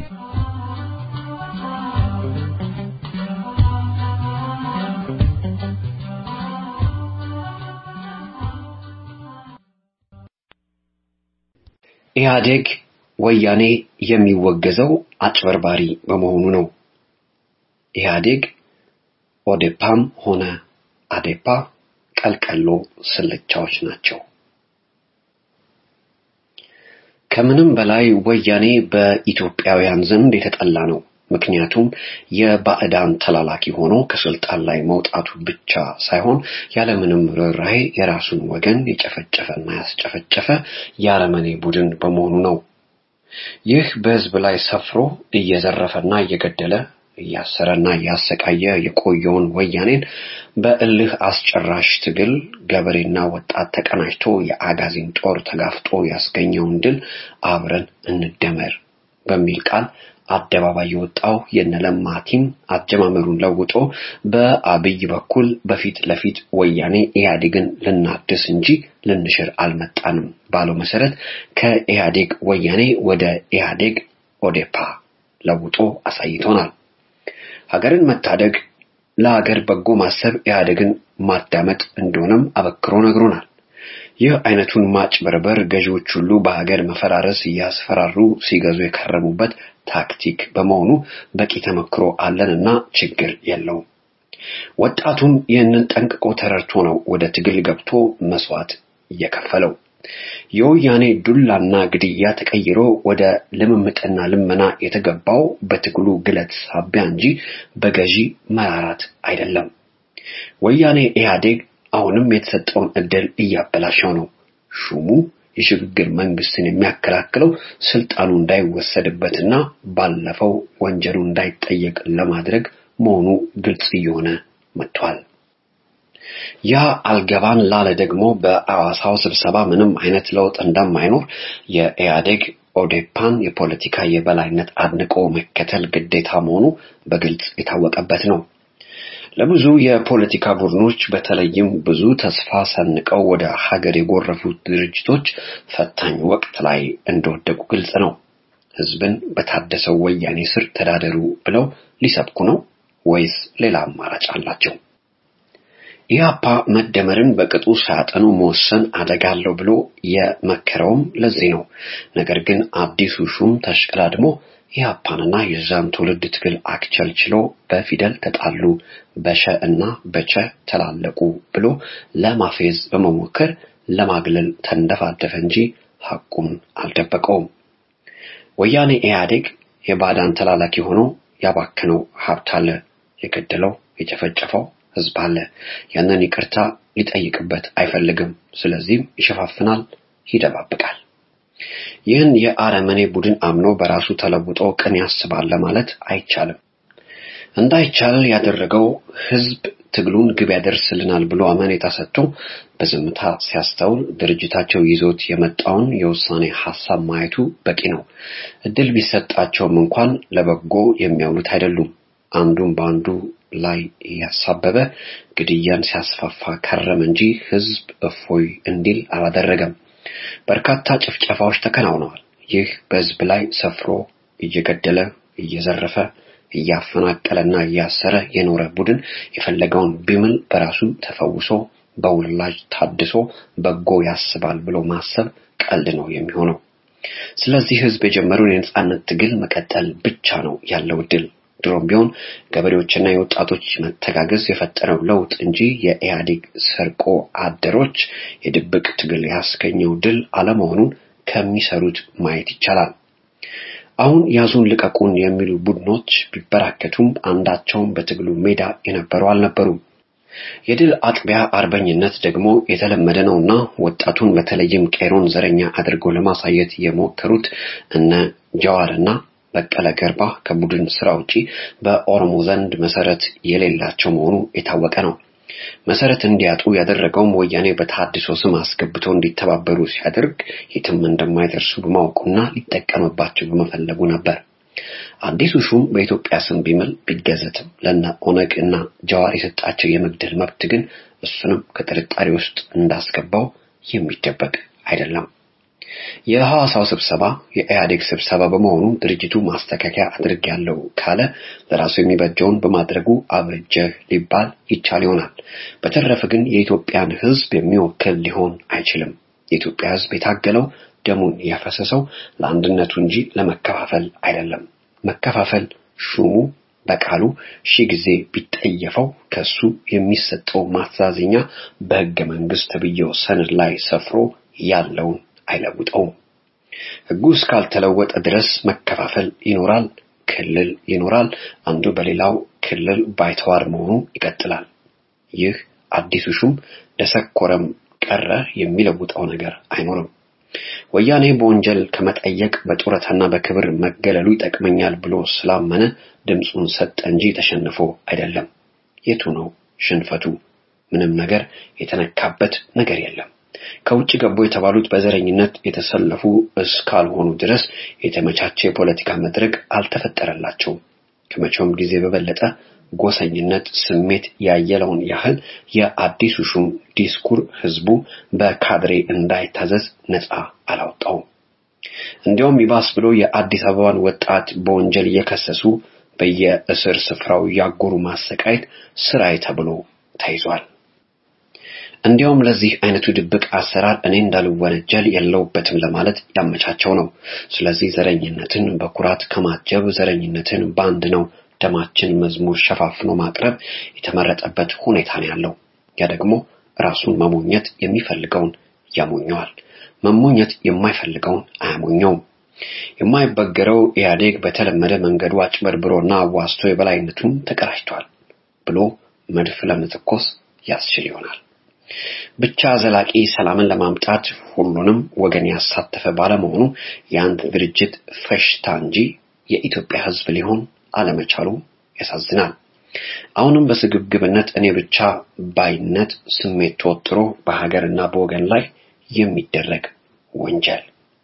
ኢህአዴግ ወያኔ የሚወገዘው አጭበርባሪ በመሆኑ ነው። ኢህአዴግ ኦዴፓም ሆነ አዴፓ ቀልቀሎ ስልቻዎች ናቸው። ከምንም በላይ ወያኔ በኢትዮጵያውያን ዘንድ የተጠላ ነው። ምክንያቱም የባዕዳን ተላላኪ ሆኖ ከስልጣን ላይ መውጣቱ ብቻ ሳይሆን ያለምንም ርኅራኄ የራሱን ወገን የጨፈጨፈና ያስጨፈጨፈ የአረመኔ ቡድን በመሆኑ ነው። ይህ በሕዝብ ላይ ሰፍሮ እየዘረፈና እየገደለ እያሰረና እያሰቃየ የቆየውን ወያኔን በእልህ አስጨራሽ ትግል ገበሬና ወጣት ተቀናጅቶ የአጋዚን ጦር ተጋፍጦ ያስገኘውን ድል አብረን እንደመር በሚል ቃል አደባባይ የወጣው የነለማ ቲም አጀማመሩን ለውጦ በአብይ በኩል በፊት ለፊት ወያኔ ኢህአዴግን ልናድስ እንጂ ልንሽር አልመጣንም ባለው መሰረት ከኢህአዴግ ወያኔ ወደ ኢህአዴግ ኦዴፓ ለውጦ አሳይቶናል። ሀገርን መታደግ ለሀገር በጎ ማሰብ ኢህአዴግን ማዳመጥ እንደሆነም አበክሮ ነግሮናል። ይህ አይነቱን ማጭበርበር ገዢዎች ሁሉ በሀገር መፈራረስ እያስፈራሩ ሲገዙ የከረሙበት ታክቲክ በመሆኑ በቂ ተመክሮ አለንና ችግር የለውም። ወጣቱም ይህንን ጠንቅቆ ተረድቶ ነው ወደ ትግል ገብቶ መስዋዕት እየከፈለው። የወያኔ ዱላና ግድያ ተቀይሮ ወደ ልምምጥና ልመና የተገባው በትግሉ ግለት ሳቢያ እንጂ በገዢ መራራት አይደለም። ወያኔ ኢህአዴግ አሁንም የተሰጠውን እድል እያበላሸው ነው። ሹሙ የሽግግር መንግስትን የሚያከላክለው ስልጣኑ እንዳይወሰድበትና ባለፈው ወንጀሉ እንዳይጠየቅ ለማድረግ መሆኑ ግልጽ እየሆነ መጥቷል። ያ አልገባን ላለ ደግሞ በአዋሳው ስብሰባ ምንም አይነት ለውጥ እንደማይኖር የኢህአዴግ ኦዴፓን የፖለቲካ የበላይነት አድንቆ መከተል ግዴታ መሆኑ በግልጽ የታወቀበት ነው። ለብዙ የፖለቲካ ቡድኖች በተለይም ብዙ ተስፋ ሰንቀው ወደ ሀገር የጎረፉት ድርጅቶች ፈታኝ ወቅት ላይ እንደወደቁ ግልጽ ነው። ህዝብን በታደሰው ወያኔ ስር ተዳደሩ ብለው ሊሰብኩ ነው ወይስ ሌላ አማራጭ አላቸው? ኢህአፓ መደመርን በቅጡ ሳያጠኑ መወሰን አደጋ አለው ብሎ የመከረውም ለዚህ ነው። ነገር ግን አዲሱ ሹም ተሽቀዳድሞ ኢህአፓንና የዛን ትውልድ ትግል አክቸልችሎ በፊደል ተጣሉ፣ በሸ እና በቸ ተላለቁ ብሎ ለማፌዝ በመሞከር ለማግለል ተንደፋደፈ እንጂ ሐቁን አልደበቀውም። ወያኔ ኢህአዴግ የባዳን ተላላኪ ሆኖ ያባከነው ሀብት አለ፣ የገደለው የጨፈጨፈው ህዝብ አለ። ያንን ይቅርታ ሊጠይቅበት አይፈልግም። ስለዚህም ይሸፋፍናል፣ ይደባብቃል። ይህን የአረመኔ ቡድን አምኖ በራሱ ተለውጦ ቅን ያስባል ለማለት አይቻልም። እንዳይቻል ያደረገው ህዝብ ትግሉን ግብ ያደርስልናል ብሎ አመኔታ ሰጥቶ በዝምታ ሲያስተውል ድርጅታቸው ይዞት የመጣውን የውሳኔ ሐሳብ ማየቱ በቂ ነው። እድል ቢሰጣቸውም እንኳን ለበጎ የሚያውሉት አይደሉም። አንዱን በአንዱ ላይ ያሳበበ ግድያን ሲያስፋፋ ከረም እንጂ ህዝብ እፎይ እንዲል አላደረገም። በርካታ ጭፍጨፋዎች ተከናውነዋል። ይህ በህዝብ ላይ ሰፍሮ እየገደለ እየዘረፈ እያፈናቀለና እያሰረ የኖረ ቡድን የፈለገውን ቢምል በራሱ ተፈውሶ በውላጅ ታድሶ በጎ ያስባል ብሎ ማሰብ ቀልድ ነው የሚሆነው። ስለዚህ ህዝብ የጀመረውን የነጻነት ትግል መቀጠል ብቻ ነው ያለው እድል። ድሮም ቢሆን ገበሬዎችና የወጣቶች መተጋገዝ የፈጠረው ለውጥ እንጂ የኢህአዴግ ሰርቆ አደሮች የድብቅ ትግል ያስገኘው ድል አለመሆኑን ከሚሰሩት ማየት ይቻላል። አሁን ያዙን ልቀቁን የሚሉ ቡድኖች ቢበራከቱም አንዳቸውም በትግሉ ሜዳ የነበሩ አልነበሩም። የድል አጥቢያ አርበኝነት ደግሞ የተለመደ ነውና ወጣቱን በተለይም ቄሮን ዘረኛ አድርገው ለማሳየት የሞከሩት እነ ጀዋርና በቀለ ገርባ ከቡድን ስራ ውጪ በኦሮሞ ዘንድ መሰረት የሌላቸው መሆኑ የታወቀ ነው። መሰረት እንዲያጡ ያደረገውም ወያኔ በተሐድሶ ስም አስገብቶ እንዲተባበሩ ሲያደርግ የትም እንደማይደርሱ በማወቁና ሊጠቀምባቸው በመፈለጉ ነበር። አዲሱ ሹም በኢትዮጵያ ስም ቢምል ቢገዘትም ለነ ኦነግ እና ጀዋር የሰጣቸው የመግደል መብት ግን እሱንም ከጥርጣሬ ውስጥ እንዳስገባው የሚደበቅ አይደለም። የሐዋሳው ስብሰባ የኢህአዴግ ስብሰባ በመሆኑ ድርጅቱ ማስተካከያ አድርጌያለሁ ካለ ለራሱ የሚበጀውን በማድረጉ አብርጀህ ሊባል ይቻል ይሆናል። በተረፈ ግን የኢትዮጵያን ሕዝብ የሚወክል ሊሆን አይችልም። የኢትዮጵያ ሕዝብ የታገለው ደሙን ያፈሰሰው ለአንድነቱ እንጂ ለመከፋፈል አይደለም። መከፋፈል ሹሙ በቃሉ ሺህ ጊዜ ቢጠየፈው ከሱ የሚሰጠው ማስተዛዘኛ በሕገ መንግስት ተብዬው ሰነድ ላይ ሰፍሮ ያለውን አይለውጠውም። ሕጉ እስካልተለወጠ ድረስ መከፋፈል ይኖራል፣ ክልል ይኖራል። አንዱ በሌላው ክልል ባይተዋር መሆኑ ይቀጥላል። ይህ አዲሱ ሹም ደሰኮረም ቀረ የሚለውጠው ነገር አይኖርም። ወያኔ በወንጀል ከመጠየቅ በጡረታና በክብር መገለሉ ይጠቅመኛል ብሎ ስላመነ ድምፁን ሰጠ እንጂ ተሸንፎ አይደለም። የቱ ነው ሽንፈቱ? ምንም ነገር የተነካበት ነገር የለም። ከውጭ ገቡ የተባሉት በዘረኝነት የተሰለፉ እስካልሆኑ ድረስ የተመቻቸ የፖለቲካ መድረክ አልተፈጠረላቸውም። ከመቼውም ጊዜ በበለጠ ጎሰኝነት ስሜት ያየለውን ያህል የአዲሱ ሹም ዲስኩር ህዝቡ በካድሬ እንዳይታዘዝ ነፃ አላወጣውም። እንዲያውም ይባስ ብሎ የአዲስ አበባን ወጣት በወንጀል እየከሰሱ በየእስር ስፍራው ያጎሩ ማሰቃየት ስራዬ ተብሎ ተይዟል። እንዲያውም ለዚህ አይነቱ ድብቅ አሰራር እኔ እንዳልወነጀል የለውበትም ለማለት ያመቻቸው ነው። ስለዚህ ዘረኝነትን በኩራት ከማጀብ ዘረኝነትን በአንድ ነው ደማችን መዝሙር ሸፋፍኖ ማቅረብ የተመረጠበት ሁኔታ ነው ያለው። ያ ደግሞ ራሱን መሞኘት የሚፈልገውን ያሞኘዋል። መሞኘት የማይፈልገውን አያሞኘውም። የማይበገረው ኢህአዴግ በተለመደ መንገዱ አጭበርብሮና አዋስቶ የበላይነቱን ተቀዳጅቷል ብሎ መድፍ ለመተኮስ ያስችል ይሆናል። ብቻ ዘላቂ ሰላምን ለማምጣት ሁሉንም ወገን ያሳተፈ ባለመሆኑ የአንድ ድርጅት ፈሽታ እንጂ የኢትዮጵያ ሕዝብ ሊሆን አለመቻሉ ያሳዝናል። አሁንም በስግብግብነት እኔ ብቻ ባይነት ስሜት ተወጥሮ በሀገርና በወገን ላይ የሚደረግ ወንጀል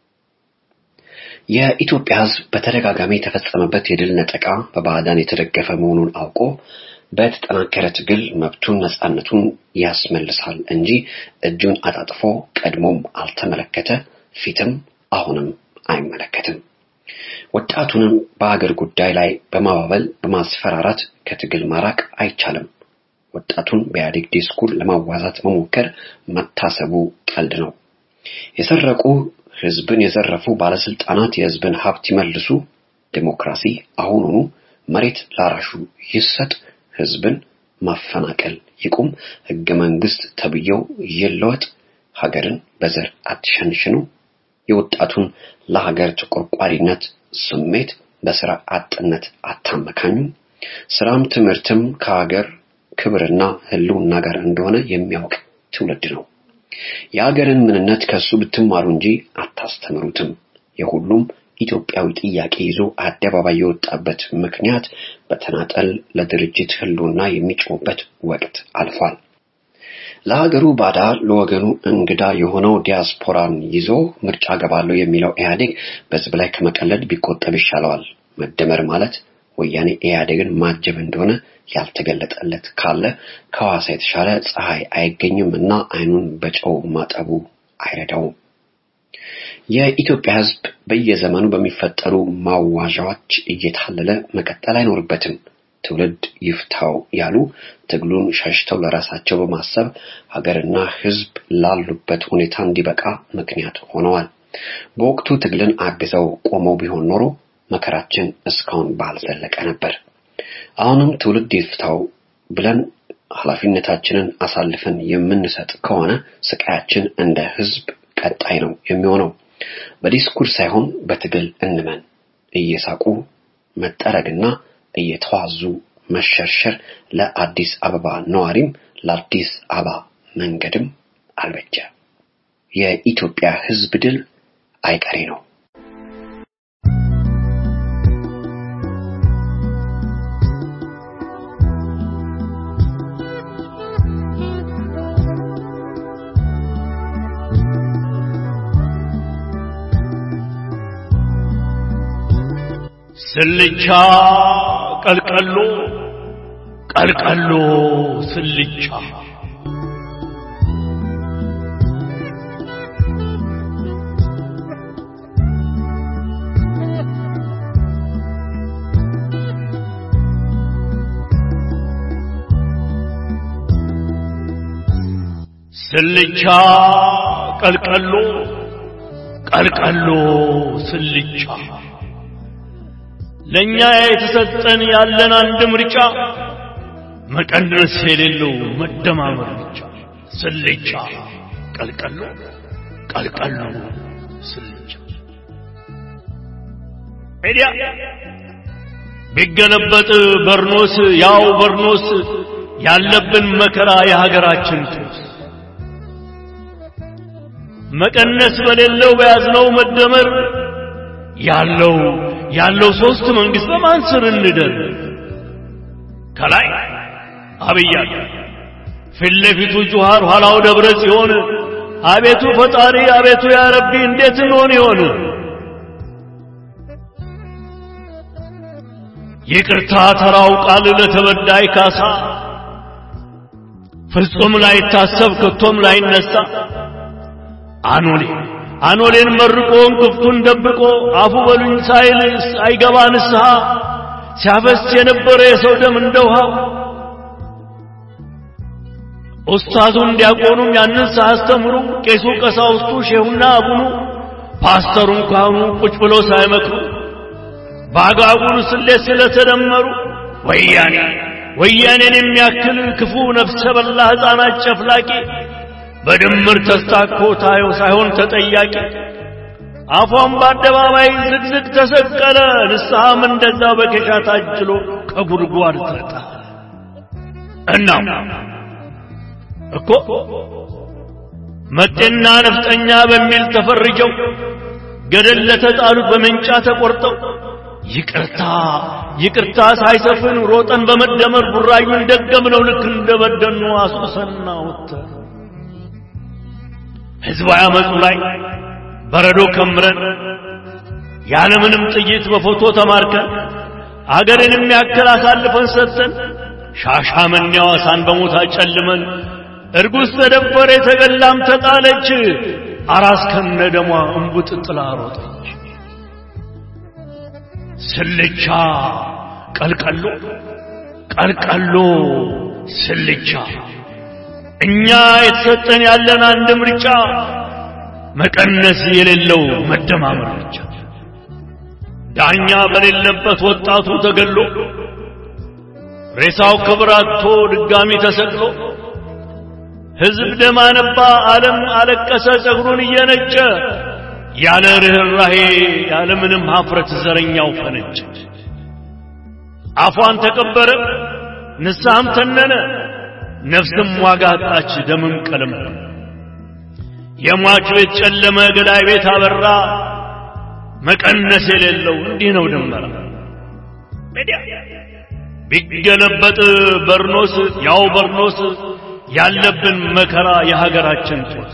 የኢትዮጵያ ሕዝብ በተደጋጋሚ የተፈጸመበት የድል ነጠቃ በባዕዳን የተደገፈ መሆኑን አውቆ በተጠናከረ ትግል መብቱን ነፃነቱን ያስመልሳል እንጂ እጁን አጣጥፎ ቀድሞም አልተመለከተ፣ ፊትም አሁንም አይመለከትም። ወጣቱንም በአገር ጉዳይ ላይ በማባበል በማስፈራራት ከትግል ማራቅ አይቻልም። ወጣቱን በኢህአዴግ ዲስኩር ለማዋዛት መሞከር መታሰቡ ቀልድ ነው። የሰረቁ ህዝብን የዘረፉ ባለስልጣናት የህዝብን ሀብት ይመልሱ፣ ዴሞክራሲ አሁኑኑ መሬት ላራሹ ይሰጥ፣ ህዝብን ማፈናቀል ይቁም፣ ህገ መንግስት ተብዬው ይለወጥ፣ ሀገርን በዘር አትሸንሽኑ፣ የወጣቱን ለሀገር ተቆርቋሪነት ስሜት በስራ አጥነት አታመካኙ፣ ስራም ትምህርትም ከሀገር ክብርና ህልውና ጋር እንደሆነ የሚያውቅ ትውልድ ነው። የሀገርን ምንነት ከሱ ብትማሩ እንጂ አታስተምሩትም። የሁሉም ኢትዮጵያዊ ጥያቄ ይዞ አደባባይ የወጣበት ምክንያት በተናጠል ለድርጅት ህልውና የሚጮህበት ወቅት አልፏል። ለሀገሩ ባዳ ለወገኑ እንግዳ የሆነው ዲያስፖራን ይዞ ምርጫ ገባለሁ የሚለው ኢህአዴግ በህዝብ ላይ ከመቀለድ ቢቆጠብ ይሻለዋል። መደመር ማለት ወያኔ ኢህአዴግን ማጀብ እንደሆነ ያልተገለጠለት ካለ ከሐዋሳ የተሻለ ፀሐይ አይገኝም እና አይኑን በጨው ማጠቡ አይረዳውም። የኢትዮጵያ ህዝብ በየዘመኑ በሚፈጠሩ ማዋዣዎች እየታለለ መቀጠል አይኖርበትም። ትውልድ ይፍታው ያሉ ትግሉን ሸሽተው ለራሳቸው በማሰብ ሀገርና ህዝብ ላሉበት ሁኔታ እንዲበቃ ምክንያት ሆነዋል። በወቅቱ ትግልን አግዘው ቆመው ቢሆን ኖሮ መከራችን እስካሁን ባልዘለቀ ነበር። አሁንም ትውልድ ይፍታው ብለን ኃላፊነታችንን አሳልፈን የምንሰጥ ከሆነ ስቃያችን እንደ ህዝብ ቀጣይ ነው የሚሆነው። በዲስኩር ሳይሆን በትግል እንመን። እየሳቁ መጠረግና እየተዋዙ መሸርሸር ለአዲስ አበባ ነዋሪም ለአዲስ አበባ መንገድም አልበጀ። የኢትዮጵያ ህዝብ ድል አይቀሬ ነው። ስልቻ ቀልቀሎ ቀልቀሎ ስልቻ ስልቻ ቀልቀሎ ቀልቀሎ ስልቻ ለኛ የተሰጠን ያለን አንድ ምርጫ መቀነስ የሌለው መደማመር ብቻ። ስልቻ ቀልቀሎ ቀልቀሎ ስልቻ ሄዲያ ቢገለበጥ በርኖስ ያው በርኖስ ያለብን መከራ የሀገራችን ጦስ መቀነስ በሌለው በያዝነው መደመር ያለው ያለው ሶስት መንግስት በማን ስር እንደር ከላይ አብይ አለ ፊት ለፊቱ ጁሃር ኋላው ደብረ ጽዮን አቤቱ ፈጣሪ አቤቱ ያ ረቢ እንዴት እንሆን ይሆን ይቅርታ ተራው ቃል ለተበዳይ ካሳ ፍጹም ላይታሰብ ከቶም ላይነሳ አኖሌ አኖሌን መርቆ እንቅፍቱን ደብቆ አፉ በሉኝ ሳይል አይገባ ንስሐ ሲያፈስ የነበረ የሰው ደም እንደ ውሃ ኡስታዙም ዲያቆኑም ያንን ሳያስተምሩ ቄሱ ቀሳውስቱ ሼሁና አቡኑ ፓስተሩን ካህኑ ቁጭ ብለው ሳይመክሩ በአጋጉል ስሌት ስለተደመሩ ወያኔ ወያኔን የሚያክል ክፉ ነፍሰ በላ ሕፃናት ጨፍላቂ በድምር ተስታኮ ታየው ሳይሆን ተጠያቂ አፏን በአደባባይ ዝግዝግ ተሰቀለ። ንስሐም እንደዛ በኬሻ ታጅሎ ከጉድጓድ ተጣ። እናም እኮ መጤና ነፍጠኛ በሚል ተፈርጀው ገደል ለተጣሉት በመንጫ ተቆርጠው ይቅርታ ይቅርታ ሳይሰፍን ሮጠን በመደመር ቡራዩን ደገምነው ልክ እንደበደኑ አስቁሰና ወተር ህዝባዊ አመፁ ላይ በረዶ ከምረን ያለምንም ጥይት በፎቶ ተማርከን አገርን የሚያክል አሳልፈን ሰጥተን ሻሻመኔ ሐዋሳን በሞት አጨልመን እርጉዝ ተደፈረ የተገላም ተጣለች አራስ ከነ ደሟ እንቡጥ ጥላ ሮጠች ስልቻ ቀልቀሎ ቀልቀሎ ስልቻ እኛ የተሰጠን ያለን አንድ ምርጫ መቀነስ የሌለው መደማመር ብቻ ዳኛ በሌለበት ወጣቱ ተገሎ ሬሳው ክብር አጥቶ ድጋሚ ተሰቅሎ ሕዝብ ደም አነባ፣ ዓለም አለቀሰ ጸጉሩን እየነጨ ያለ ርኅራሄ ያለ ምንም ሀፍረት ዘረኛው ፈነጨ። አፏን ተቀበረ፣ ንስሐም ተነነ፣ ነፍስም ዋጋ አጣች፣ ደምም ቀለም የሟች ቤት ጨለመ፣ ገዳይ ቤት አበራ። መቀነስ የሌለው እንዲህ ነው ድንበራ። ቢገለበጥ በርኖስ ያው በርኖስ ያለብን መከራ የሀገራችን ጦስ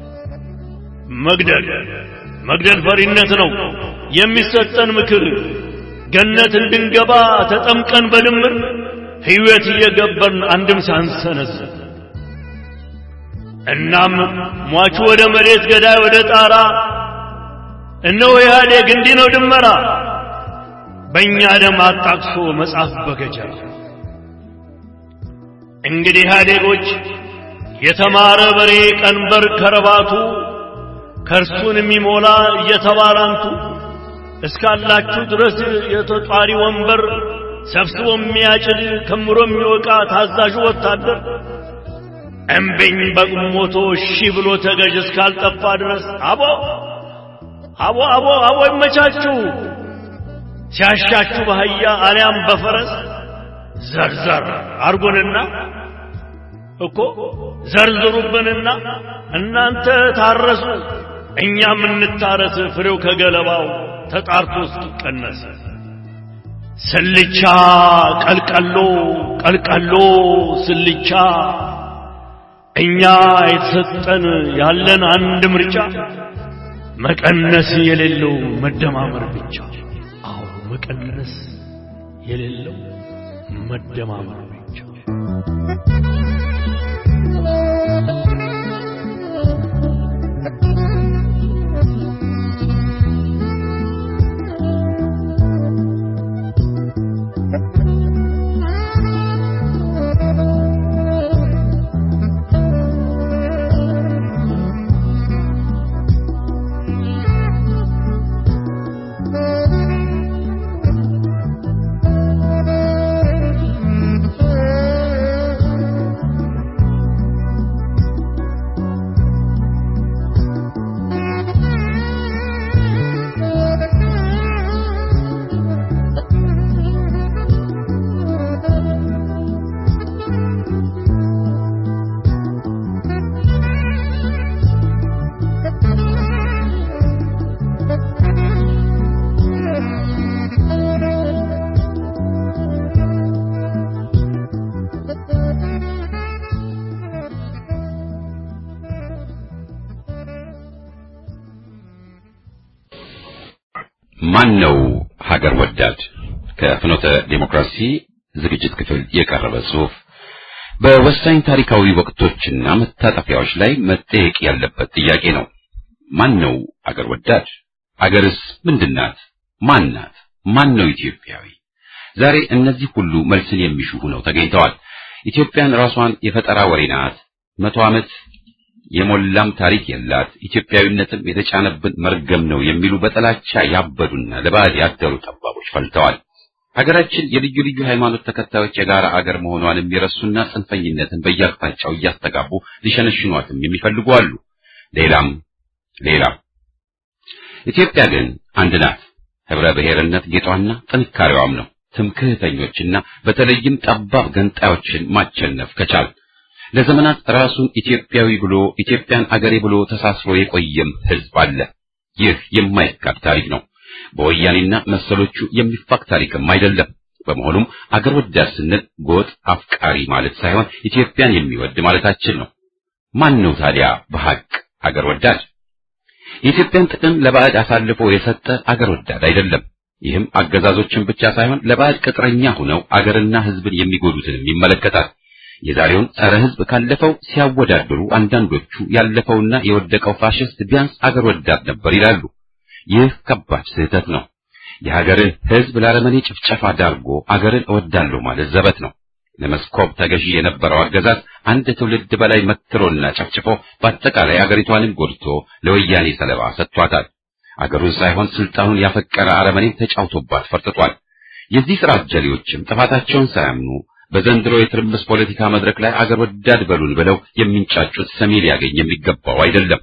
መግደል መግደል ፈሪነት ነው የሚሰጠን ምክር ገነት እንድንገባ ተጠምቀን በድምር ሕይወት እየገበርን አንድም ሳንሰነዝር እናም ሟቹ ወደ መሬት ገዳይ ወደ ጣራ እነሆ ኢህአዴግ እንዲህ ነው ድመራ በእኛ ደም አጣቅሶ መጽሐፍ በገጀራ እንግዲህ ኢህአዴጎች የተማረ በሬ ቀንበር ከረባቱ ከእርሱን የሚሞላ እየተባላንቱ እስካላችሁ ድረስ የተጧሪ ወንበር ሰብስቦ የሚያጭድ ከምሮ የሚወቃ ታዛዡ ወታደር እምቢኝ በቁሞቶ እሺ ብሎ ተገዥ እስካልጠፋ ድረስ አቦ አቦ አቦ አቦ ይመቻችሁ ሲያሻችሁ በአህያ አሊያም በፈረስ ዘርዘር አርጉንና እኮ ዘርዝሩብንና እናንተ ታረሱ እኛም እንታረስ ፍሬው ከገለባው ተጣርቶ እስኪቀነስ ስልቻ ቀልቀሎ ቀልቀሎ ስልቻ እኛ የተሰጠን ያለን አንድ ምርጫ መቀነስ የሌለው መደማመር ብቻ። አዎ መቀነስ የሌለው መደማመር ብቻ። ማን ነው ሀገር ወዳድ? ከፍኖተ ዴሞክራሲ ዝግጅት ክፍል የቀረበ ጽሑፍ በወሳኝ ታሪካዊ ወቅቶችና መታጠፊያዎች ላይ መጠየቅ ያለበት ጥያቄ ነው። ማን ነው አገር ወዳድ? አገርስ ምንድናት? ማን ናት? ማን ነው ኢትዮጵያዊ? ዛሬ እነዚህ ሁሉ መልስን የሚሹ ሆነው ተገኝተዋል። ኢትዮጵያን ራሷን የፈጠራ ወሬ ናት፣ መቶ ዓመት የሞላም ታሪክ የላት፣ ኢትዮጵያዊነትም የተጫነብን መርገም ነው የሚሉ በጥላቻ ያበዱና ለባዕድ ያደሩ ጠባቦች ፈልተዋል። ሀገራችን የልዩ ልዩ ሃይማኖት ተከታዮች የጋራ አገር መሆኗን የሚረሱና ጽንፈኝነትን በየአቅጣጫው እያስተጋቡ ሊሸነሽኗትም የሚፈልጉ አሉ። ሌላም ሌላም። ኢትዮጵያ ግን አንድ ናት። ህብረ ብሔርነት ጌጧና ጥንካሬዋም ነው። ትምክህተኞችና በተለይም ጠባብ ገንጣዮችን ማቸነፍ ከቻል ለዘመናት ራሱን ኢትዮጵያዊ ብሎ ኢትዮጵያን አገሬ ብሎ ተሳስሮ የቆየም ህዝብ አለ። ይህ የማይካድ ታሪክ ነው። በወያኔና መሰሎቹ የሚፋቅ ታሪክም አይደለም። በመሆኑም አገር ወዳድ ስንል ጎጥ አፍቃሪ ማለት ሳይሆን ኢትዮጵያን የሚወድ ማለታችን ነው። ማን ነው ታዲያ በሐቅ አገር ወዳድ? የኢትዮጵያን ጥቅም ለባዕድ አሳልፎ የሰጠ አገር ወዳድ አይደለም። ይህም አገዛዞችን ብቻ ሳይሆን ለባዕድ ቅጥረኛ ሆነው አገርና ህዝብን የሚጎዱትንም ይመለከታል። የዛሬውን ጸረ ህዝብ ካለፈው ሲያወዳድሩ አንዳንዶቹ ያለፈውና የወደቀው ፋሽስት ቢያንስ አገር ወዳድ ነበር ይላሉ። ይህ ከባድ ስህተት ነው። የሀገርን ህዝብ ለአረመኔ ጭፍጨፋ ዳርጎ አገርን እወዳለሁ ማለት ዘበት ነው። ለመስኮብ ተገዢ የነበረው አገዛዝ አንድ ትውልድ በላይ መትሮና ጨፍጭፎ በአጠቃላይ አገሪቷንም ጎድቶ ለወያኔ ሰለባ ሰጥቷታል። አገሩን ሳይሆን ስልጣኑን ያፈቀረ አረመኔ ተጫውቶባት ፈርጥቷል። የዚህ ስራ አጀሌዎችም ጥፋታቸውን ሳያምኑ በዘንድሮ የትርምስ ፖለቲካ መድረክ ላይ አገር ወዳድ በሉን ብለው የሚንጫጩት ሰሚ ሊያገኝ የሚገባው አይደለም።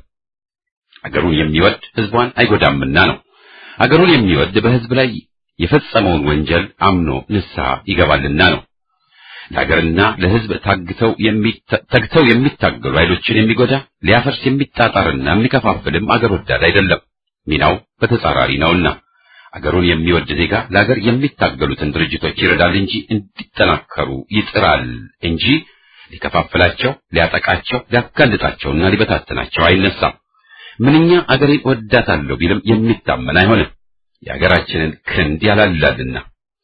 አገሩን የሚወድ ህዝቧን አይጎዳምና ነው። አገሩን የሚወድ በህዝብ ላይ የፈጸመውን ወንጀል አምኖ ንስሐ ይገባልና ነው። ለሀገርና ለህዝብ ታግተው ተግተው የሚታገሉ ኃይሎችን የሚጎዳ ሊያፈርስ የሚጣጣርና የሚከፋፍልም አገር ወዳድ አይደለም። ሚናው በተጻራሪ ነውና አገሩን የሚወድ ዜጋ ለሀገር የሚታገሉትን ድርጅቶች ይረዳል እንጂ እንዲጠናከሩ ይጥራል እንጂ ሊከፋፍላቸው፣ ሊያጠቃቸው፣ ሊያጋልጣቸውና ሊበታትናቸው አይነሳም። ምንኛ አገሬን ወዳታለሁ ቢልም የሚታመን አይሆንም። የሀገራችንን ክንድ ያላላልና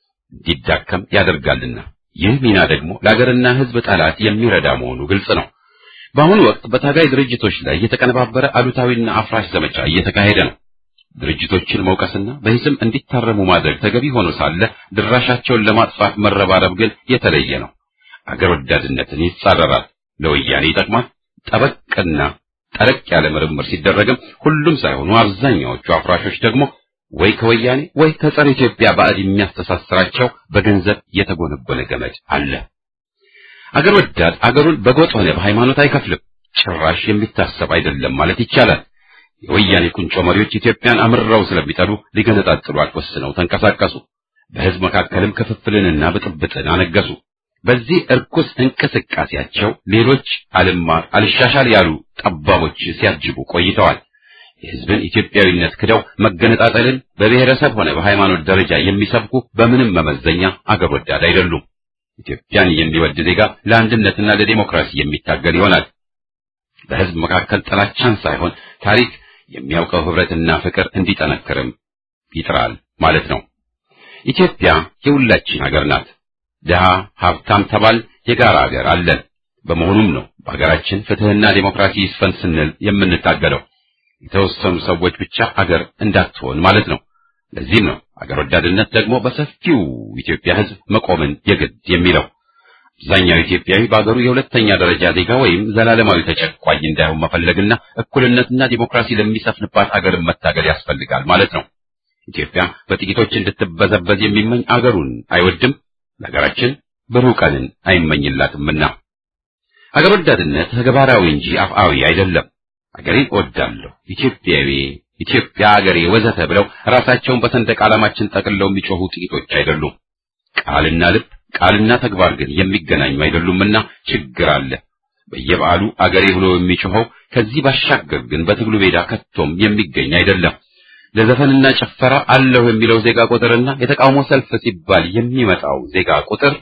እንዲዳከም ያደርጋልና ይህ ሚና ደግሞ ለሀገርና ህዝብ ጠላት የሚረዳ መሆኑ ግልጽ ነው። በአሁኑ ወቅት በታጋይ ድርጅቶች ላይ የተቀነባበረ አሉታዊና አፍራሽ ዘመቻ እየተካሄደ ነው። ድርጅቶችን መውቀስና በሂስም እንዲታረሙ ማድረግ ተገቢ ሆኖ ሳለ ድራሻቸውን ለማጥፋት መረባረብ ግን የተለየ ነው። አገር ወዳድነትን ይጻረራል፣ ለወያኔ ይጠቅማል። ጠበቅና ጠረቅ ያለ ምርምር ሲደረግም ሁሉም ሳይሆኑ አብዛኛዎቹ አፍራሾች ደግሞ ወይ ከወያኔ ወይ ከጸረ ኢትዮጵያ ባዕድ የሚያስተሳስራቸው በገንዘብ የተጎነጎነ ገመድ አለ። አገር ወዳድ አገሩን በጎጥ ሆነ በሃይማኖት አይከፍልም። ጭራሽ የሚታሰብ አይደለም ማለት ይቻላል። የወያኔ ቁንጮ መሪዎች ኢትዮጵያን አምርረው ስለሚጠሉ ሊገነጣጥሏት ወስነው ተንቀሳቀሱ። በህዝብ መካከልም ክፍፍልንና ብጥብጥን አነገሱ። በዚህ እርኩስ እንቅስቃሴያቸው ሌሎች አልማር አልሻሻል ያሉ ጠባቦች ሲያጅቡ ቆይተዋል። የህዝብን ኢትዮጵያዊነት ክደው መገነጣጠልን በብሔረሰብ ሆነ በሃይማኖት ደረጃ የሚሰብኩ በምንም መመዘኛ አገር ወዳድ አይደሉም። ኢትዮጵያን የሚወድ ዜጋ ለአንድነትና ለዲሞክራሲ የሚታገል ይሆናል። በህዝብ መካከል ጥላቻን ሳይሆን ታሪክ የሚያውቀው ህብረትና ፍቅር እንዲጠነክርም ይጥራል ማለት ነው። ኢትዮጵያ የሁላችን ሀገር ናት። ድሃ ሀብታም ተባል የጋራ ሀገር አለን። በመሆኑም ነው በሀገራችን ፍትህና ዲሞክራሲ ይስፈን ስንል የምንታገለው። የተወሰኑ ሰዎች ብቻ አገር እንዳትሆን ማለት ነው። ለዚህም ነው አገር ወዳድነት ደግሞ በሰፊው ኢትዮጵያ ህዝብ መቆምን የግድ የሚለው። አብዛኛው ኢትዮጵያዊ በአገሩ የሁለተኛ ደረጃ ዜጋ ወይም ዘላለማዊ ተጨቋኝ እንዳይሆን መፈለግና እኩልነትና ዲሞክራሲ ለሚሰፍንባት አገርን መታገል ያስፈልጋል ማለት ነው። ኢትዮጵያ በጥቂቶች እንድትበዘበዝ የሚመኝ አገሩን አይወድም፣ ለሀገራችን ብሩህ ቀንን አይመኝላትምና። አገር ወዳድነት ተግባራዊ እንጂ አፍአዊ አይደለም። አገሬን እወዳለሁ፣ ኢትዮጵያዊ፣ ኢትዮጵያ አገሬ ወዘተ ብለው ራሳቸውን በሰንደቅ ዓላማችን ጠቅልለው የሚጮሁ ጥቂቶች አይደሉም። ቃልና ልብ ቃልና ተግባር ግን የሚገናኙ አይደሉምና ችግር አለ። በየበዓሉ አገሬ ብሎ የሚጮኸው ከዚህ ባሻገር ግን በትግሉ ሜዳ ከቶም የሚገኝ አይደለም። ለዘፈንና ጭፈራ አለሁ የሚለው ዜጋ ቁጥርና የተቃውሞ ሰልፍ ሲባል የሚመጣው ዜጋ ቁጥር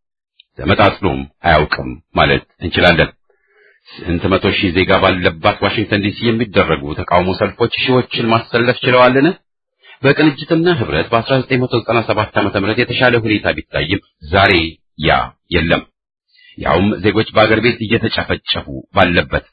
ተመጣጥኖም አያውቅም ማለት እንችላለን። ስንት መቶ ሺህ ዜጋ ባለባት ዋሽንግተን ዲሲ የሚደረጉ ተቃውሞ ሰልፎች ሺዎችን ማሰለፍ ችለዋልን? በቅንጅትና ህብረት በ1997 ዓመተ ምህረት የተሻለ ሁኔታ ቢታይም ዛሬ ያ የለም። ያውም ዜጎች በአገር ቤት እየተጨፈጨፉ ባለበት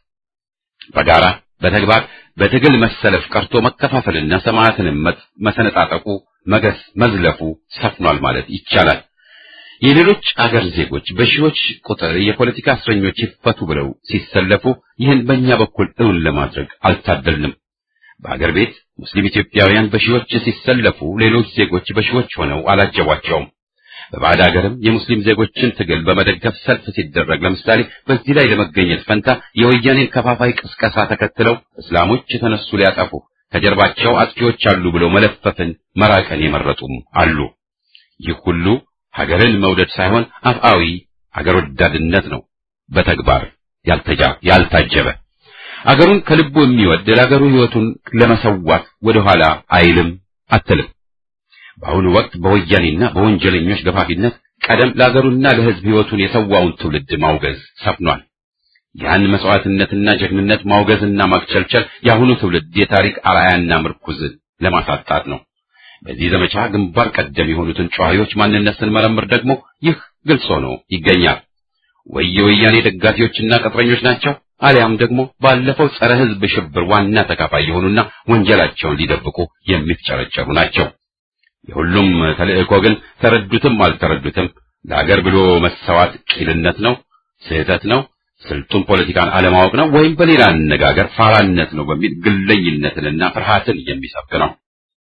በጋራ በተግባር በትግል መሰለፍ ቀርቶ መከፋፈልና ሰማዕትንም መሰነጣጠቁ መገስ መዝለፉ ሰፍኗል ማለት ይቻላል። የሌሎች አገር ዜጎች በሺዎች ቁጥር የፖለቲካ እስረኞች ይፈቱ ብለው ሲሰለፉ ይህን በእኛ በኩል እውን ለማድረግ አልታደልንም። በአገር ቤት ሙስሊም ኢትዮጵያውያን በሺዎች ሲሰለፉ ሌሎች ዜጎች በሺዎች ሆነው አላጀቧቸውም። በባዕድ ሀገርም የሙስሊም ዜጎችን ትግል በመደገፍ ሰልፍ ሲደረግ ለምሳሌ በዚህ ላይ ለመገኘት ፈንታ የወያኔን ከፋፋይ ቅስቀሳ ተከትለው እስላሞች የተነሱ ሊያጠፉ ከጀርባቸው አጥፊዎች አሉ ብለው መለፈፍን መራቀን የመረጡም አሉ። ይህ ሁሉ ሀገርን መውደድ ሳይሆን አፍአዊ አገር ወዳድነት ነው፣ በተግባር ያልተጃ ያልታጀበ አገሩን ከልቡ የሚወድ ለአገሩ ሕይወቱን ለመሰዋት ወደኋላ አይልም አትልም። በአሁኑ ወቅት በወያኔና በወንጀለኞች ገፋፊነት ቀደም ለአገሩና ለሕዝብ ሕይወቱን የሰዋውን ትውልድ ማውገዝ ሰፍኗል። ያን መስዋዕትነትና ጀግንነት ማውገዝና ማክቸልቸል የአሁኑ ትውልድ የታሪክ አርአያና ምርኩዝ ለማሳጣት ነው። በዚህ ዘመቻ ግንባር ቀደም የሆኑትን ጨዋሂዎች ማንነት ስንመረምር ደግሞ ይህ ግልጽ ሆኖ ይገኛል። ወይ የወያኔ ደጋፊዎችና ቅጥረኞች ናቸው፣ አሊያም ደግሞ ባለፈው ጸረ ሕዝብ ሽብር ዋና ተካፋይ የሆኑና ወንጀላቸውን ሊደብቁ የሚፍጨረጨሩ ናቸው። የሁሉም ተልእኮ ግን ተረዱትም አልተረዱትም ለአገር ብሎ መሰዋት ቂልነት ነው፣ ስህተት ነው፣ ስልጡን ፖለቲካን አለማወቅ ነው፣ ወይም በሌላ አነጋገር ፋራነት ነው በሚል ግለኝነትንና ፍርሃትን የሚሰብክ ነው።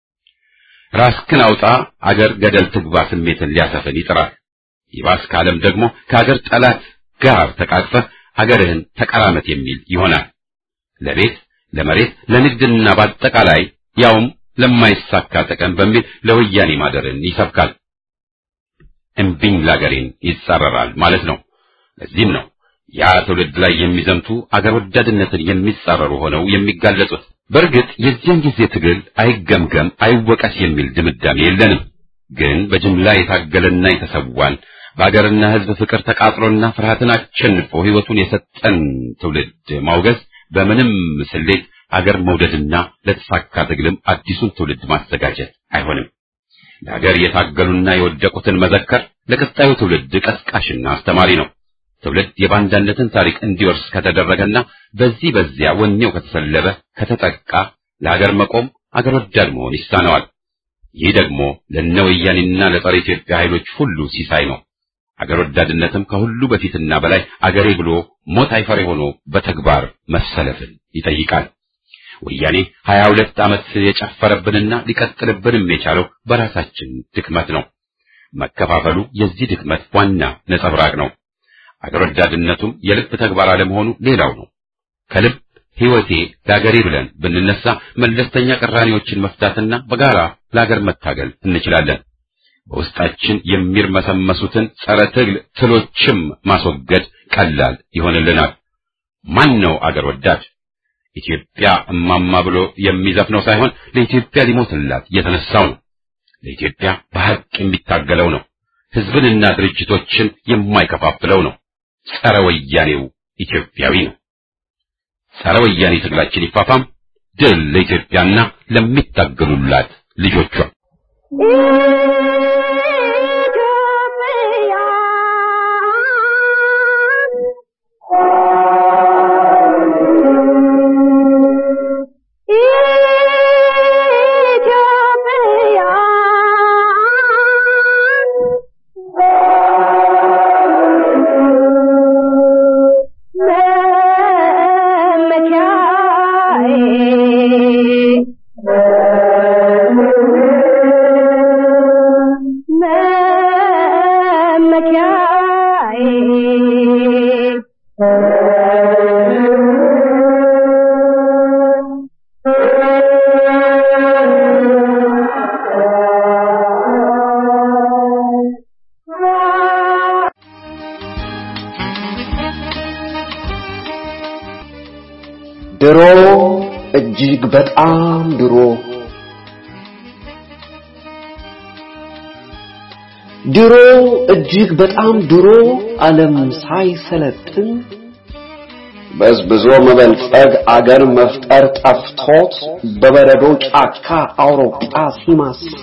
ራስክን አውጣ አገር ገደል ትግባ ስሜትን ሊያሰፍን ይጥራል። ይባስ ካለም ደግሞ ከአገር ጠላት ጋር ተቃቅፈህ አገርህን ተቀራመት የሚል ይሆናል። ለቤት ለመሬት፣ ለንግድና በአጠቃላይ ያውም ለማይሳካ ጥቅም በሚል ለወያኔ ማደርን ይሰብካል። እምቢኝ ላገሬን ይጻረራል ማለት ነው። ለዚህም ነው ያ ትውልድ ላይ የሚዘምቱ አገር ወዳድነትን የሚጻረሩ ሆነው የሚጋለጹት። በእርግጥ የዚያን ጊዜ ትግል አይገምገም አይወቀስ የሚል ድምዳሜ የለንም። ግን በጅምላ የታገለና የተሰዋን በአገርና ሕዝብ ፍቅር ተቃጥሎና ፍርሃትን አሸንፎ ሕይወቱን የሰጠን ትውልድ ማውገዝ በምንም ስሌት አገር መውደድና ለተሳካ ትግልም አዲሱን ትውልድ ማዘጋጀት አይሆንም። ለሀገር የታገሉና የወደቁትን መዘከር ለቀጣዩ ትውልድ ቀስቃሽና አስተማሪ ነው። ትውልድ የባንዳነትን ታሪክ እንዲወርስ ከተደረገና በዚህ በዚያ ወኔው ከተሰለበ ከተጠቃ ለሀገር መቆም አገር ወዳድ መሆን ይሳነዋል። ይህ ደግሞ ለነ ወያኔና ለጸረ ኢትዮጵያ ኃይሎች ሁሉ ሲሳይ ነው። አገር ወዳድነትም ከሁሉ በፊትና በላይ አገሬ ብሎ ሞት አይፈሬ ሆኖ በተግባር መሰለፍን ይጠይቃል። ወያኔ ሀያ ሁለት ዓመት የጨፈረብንና ሊቀጥልብንም የቻለው በራሳችን ድክመት ነው። መከፋፈሉ የዚህ ድክመት ዋና ነጸብራቅ ነው። አገር ወዳድነቱም የልብ ተግባር አለመሆኑ ሌላው ነው። ከልብ ሕይወቴ ለአገሬ ብለን ብንነሳ መለስተኛ ቅራኔዎችን መፍታትና በጋራ ለአገር መታገል እንችላለን። በውስጣችን የሚርመሰመሱትን ጸረ ትግል ትሎችም ማስወገድ ቀላል ይሆንልናል። ማን ነው አገር ወዳድ? ኢትዮጵያ እማማ ብሎ የሚዘፍነው ሳይሆን ለኢትዮጵያ ሊሞትላት የተነሳው ነው። ለኢትዮጵያ በሐቅ የሚታገለው ነው። ሕዝብንና ድርጅቶችን የማይከፋፍለው ነው። ጸረ ወያኔው ኢትዮጵያዊ ነው። ጸረ ወያኔ ትግላችን ይፋፋም። ድል ለኢትዮጵያና ለሚታገሉላት ልጆቿ። ድሮ እጅግ በጣም ድሮ ድሮ እጅግ በጣም ድሮ ዓለም ሳይሰለጥን በዝብዞ መበልጸግ አገር መፍጠር ጠፍቶት በበረዶ ጫካ አውሮፓ ሲማስሉ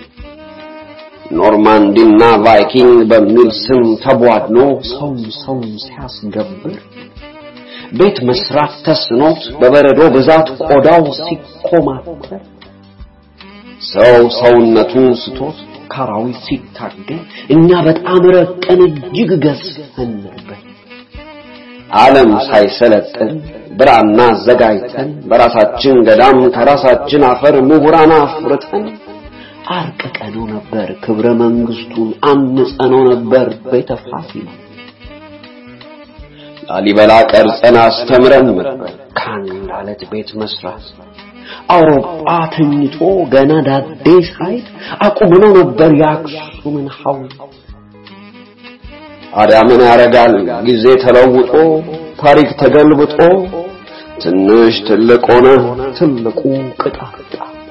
ኖርማንዲና ቫይኪንግ በሚል ስም ተቧድኖ ሰው ሰው ሲያስገብር ቤት መስራት ተስኖት በበረዶ ብዛት ቆዳው ሲኮማተር ሰው ሰውነቱን ስቶት ካራዊት ሲታገል እኛ በጣም ረቀን እጅግ ገዝፈን ነበር። ዓለም ሳይሰለጥን ብራና አዘጋጅተን በራሳችን ገዳም ከራሳችን አፈር ምሁራን አፍርተን አርቅቀነው ነበር ክብረ መንግስቱን አንጸነው ነበር ቤተ ፋሲል ላሊበላ ቀርጸን አስተምረን ነበር ከአንድ አለት ቤት መስራት አውሮፓ ተኝቶ ገና ዳዴ ሳይት አቁመነው ነበር የአክሱምን ሐውልት ታዲያ ምን ያደርጋል ጊዜ ተለውጦ ታሪክ ተገልብጦ ትንሽ ትልቅ ሆነ ትልቁ ቅጣት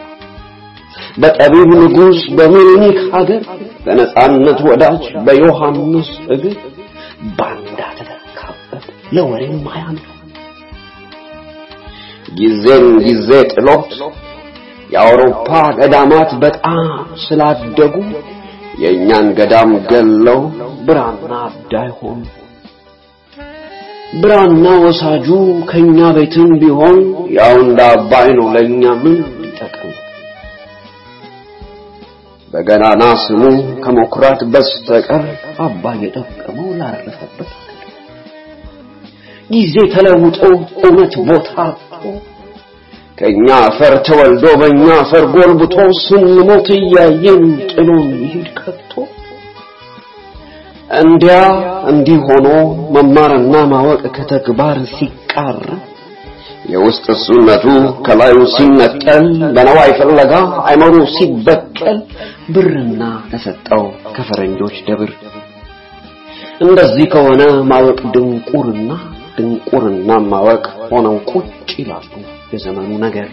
በጠቢብ ንጉሥ በምኒልክ ሀገር በነጻነት ወዳጅ በዮሐንስ እግር ባንዳ ተተካበት ለወሬም ማያምር ጊዜን ጊዜ ጥሎት የአውሮፓ ገዳማት በጣም ስላደጉ የእኛን ገዳም ገለው ብራና አዳይ ሆኑ። ብራና ወሳጁ ከኛ ቤትም ቢሆን ያው እንደ አባይ ነው ለኛ ምን ሊጠቅም በገናና ስሙ ከመኩራት በስተቀር አባይ የጠቀመው ላረፈበት ጊዜ ተለውጦ እውነት ቦታ አጥቶ ከኛ አፈር ተወልዶ በእኛ አፈር ጎልብቶ ስንሞት እያየን ጥሎን ይሄድ ከቶ እንዲያ እንዲህ ሆኖ መማርና ማወቅ ከተግባር ሲቃር የውስጥ እሱነቱ ከላዩ ሲነጠል በነዋይ ፍለጋ አይመሩ ሲበቀል ብርና ተሰጠው ከፈረንጆች ደብር እንደዚህ ከሆነ ማወቅ ድንቁርና ድንቁርና ማወቅ ሆነው ቁጭ ይላሉ የዘመኑ ነገር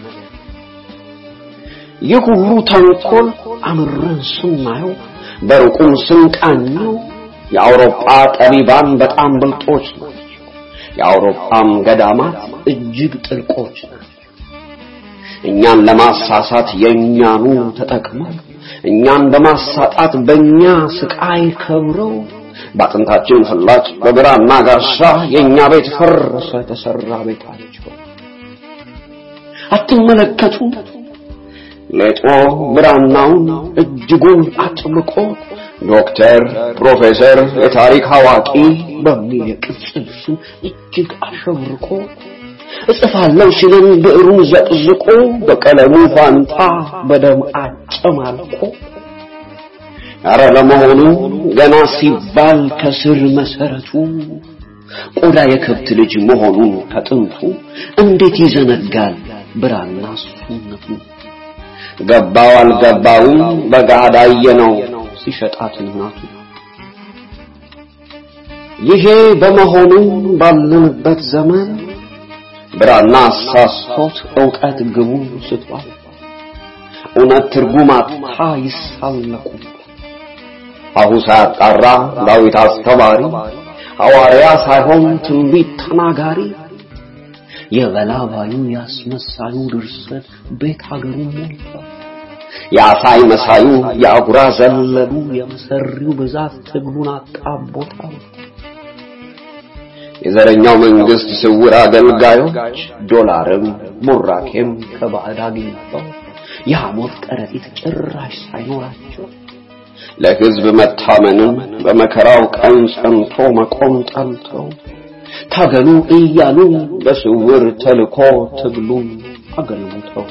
ይህ ሁሉ ተንኮል አምረን ስናየው በሩቁም ስንቃኘው የአውሮፓ ጠቢባን በጣም ብልጦች ናቸው። የአውሮፓም ገዳማት እጅግ ጥልቆች ናቸው። እኛን ለማሳሳት የእኛኑ ተጠቅመው እኛን በማሳጣት በእኛ ስቃይ ከብረው በአጥንታችን ፍላጭ በግራና ጋሻ የእኛ ቤት ፈረሰ ተሰራ ቤታቸው። አትመለከቱም? ሌጦ ብራናውን እጅጉን አጥብቆ ዶክተር፣ ፕሮፌሰር፣ የታሪክ አዋቂ በሚል የቅጽል ስም እጅግ አሸብርቆ እጽፋለሁ ሲልን ብዕሩን ዘቅዝቆ በቀለሙ ፋንታ በደም አጨማልቆ አረ ለመሆኑ ገና ሲባል ከስር መሰረቱ ቆዳ የከብት ልጅ መሆኑን ከጥንቱ እንዴት ይዘነጋል ብራና ሱነቱ ገባው አልገባውም በጋዳ ነው ሲሸጣት እናቱ ይሄ በመሆኑ ባለንበት ዘመን ብራና አሳስቶት ዕውቀት ግቡን ስቷል እውነት ትርጉም አጥታ ይሳለቁ አሁ ሳያጣራ ዳዊት አስተማሪ ሐዋርያ ሳይሆን ትንቢት ተናጋሪ የበላባዩ ያስመሳዩ ድርሰት ቤት ሀገሩ ሞልቷል። የአሳይ መሳዩ የአጉራ ዘለሉ የመሰሪው ብዛት ትግሉን አጣቦታል። የዘረኛው መንግስት ስውር አገልጋዮች ዶላርም ቡራኬም ከባዕድ አግኝተው የሐሞት ከረጢት ጭራሽ ሳይኖራቸው ለሕዝብ መታመንም በመከራው ቀን ጸንቶ መቆም ጠልተው ታገሉ እያሉ በስውር ተልኮ ትግሉን አገልግተው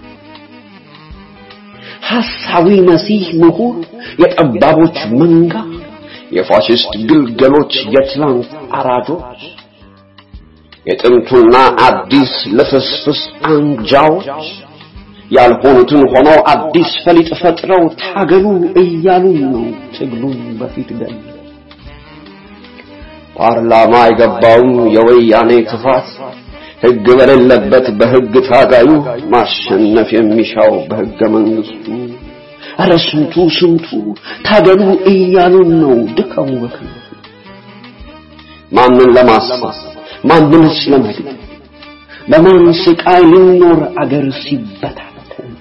ሐሳዊ መሲህ ምሁር የጠባቦች መንጋ የፋሽስት ግልገሎች የትላንት አራጆች የጥንቱና አዲስ ልፍስፍስ አንጃዎች ያልሆኑትን ሆነው አዲስ ፈሊጥ ፈጥረው ታገሉ እያሉ ነው ትግሉን በፊት ገል ፓርላማ የገባውም የወያኔ ክፋት ሕግ በሌለበት በሕግ ታጋዩ ማሸነፍ የሚሻው በሕገ መንግስቱ ኧረ ስንቱ ስንቱ ታገሉ እያሉን ነው ድካሙ በከንቱ ማንን ለማሳት ማንንስ ለመግደል በማን ስቃይ ልኖር አገር ሲበታተን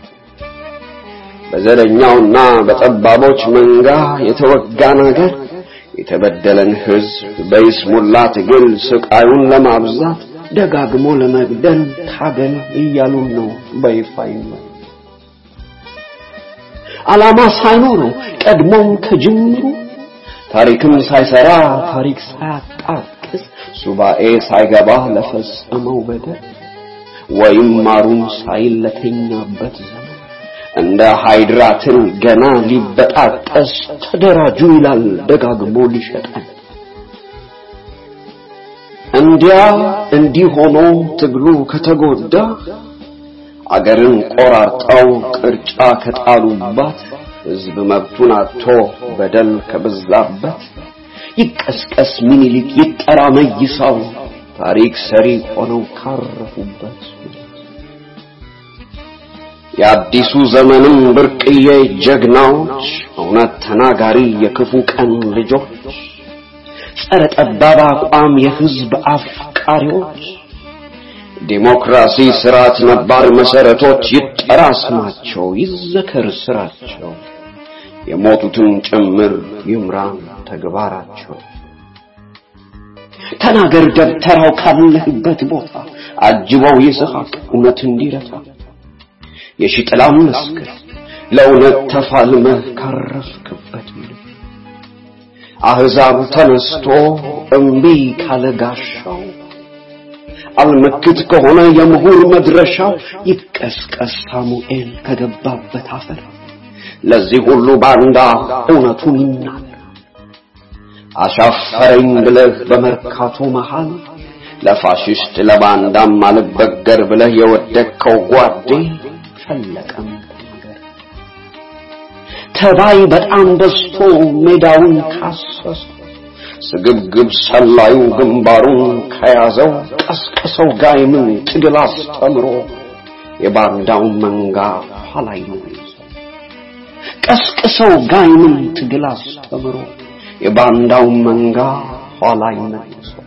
በዘረኛውና በጠባቦች መንጋ የተወጋን አገር የተበደለን ሕዝብ በይስሙላ ትግል ስቃዩን ለማብዛት ደጋግሞ ለመግደል ታገል እያሉን ነው በይፋ ይመ ዓላማ ሳይኖረው ቀድሞም ከጅምሩ ታሪክም ሳይሰራ ታሪክ ሳያጣቅስ ሱባኤ ሳይገባ ለፈጸመው በደል ወይም ማሩን ሳይል ለተኛበት ዘመን እንደ ሃይድራትን ገና ሊበጣጠስ ተደራጁ ይላል ደጋግሞ ሊሸጠን። እንዲያ እንዲህ ሆኖ ትግሉ ከተጎዳ አገርን ቆራርጠው ቅርጫ ከጣሉባት ሕዝብ መብቱን አጥቶ በደል ከበዛበት ይቀስቀስ ሚኒሊክ ይጠራ መይሳው ታሪክ ሰሪ ሆነው ካረፉበት የአዲሱ ዘመንም ብርቅዬ ጀግናዎች እውነት ተናጋሪ የክፉ ቀን ልጆች ጸረ ጠባብ አቋም የሕዝብ አፍቃሪዎች ዴሞክራሲ ስርዓት ነባር መሰረቶች ይጠራ ስማቸው ይዘከር ስራቸው የሞቱትን ጭምር ይምራን ተግባራቸው ተናገር ደብተራው ካለህበት ቦታ አጅበው ይስሐቅ እውነት እንዲረታ የሺጥላም መስክር ለእውነት ተፋልመህ ካረፍክበት አህዛብ ተነስቶ እምቢ ካለ ጋሻው አልመክት ከሆነ የምሁር መድረሻው ይቀስቀስ ሳሙኤል ከገባበት አፈር ለዚህ ሁሉ ባንዳ እውነቱን ይናገር አሻፈረኝ ብለህ በመርካቶ መሃል ለፋሽስት ለባንዳም አልበገር ብለህ የወደቅከው ጓዴ ፈለቀም ነገር ተባይ በጣም በዝቶ ሜዳውን ካሰሰ ስግብግብ ሰላዩ ግንባሩን ከያዘው ቀስቅሰው ጋይምን ትግል አስተምሮ የባንዳውን መንጋ ኋላይ ነው ቀስቅሰው ጋይምን ትግል አስተምሮ የባንዳውን መንጋ ኋላይ መልሶ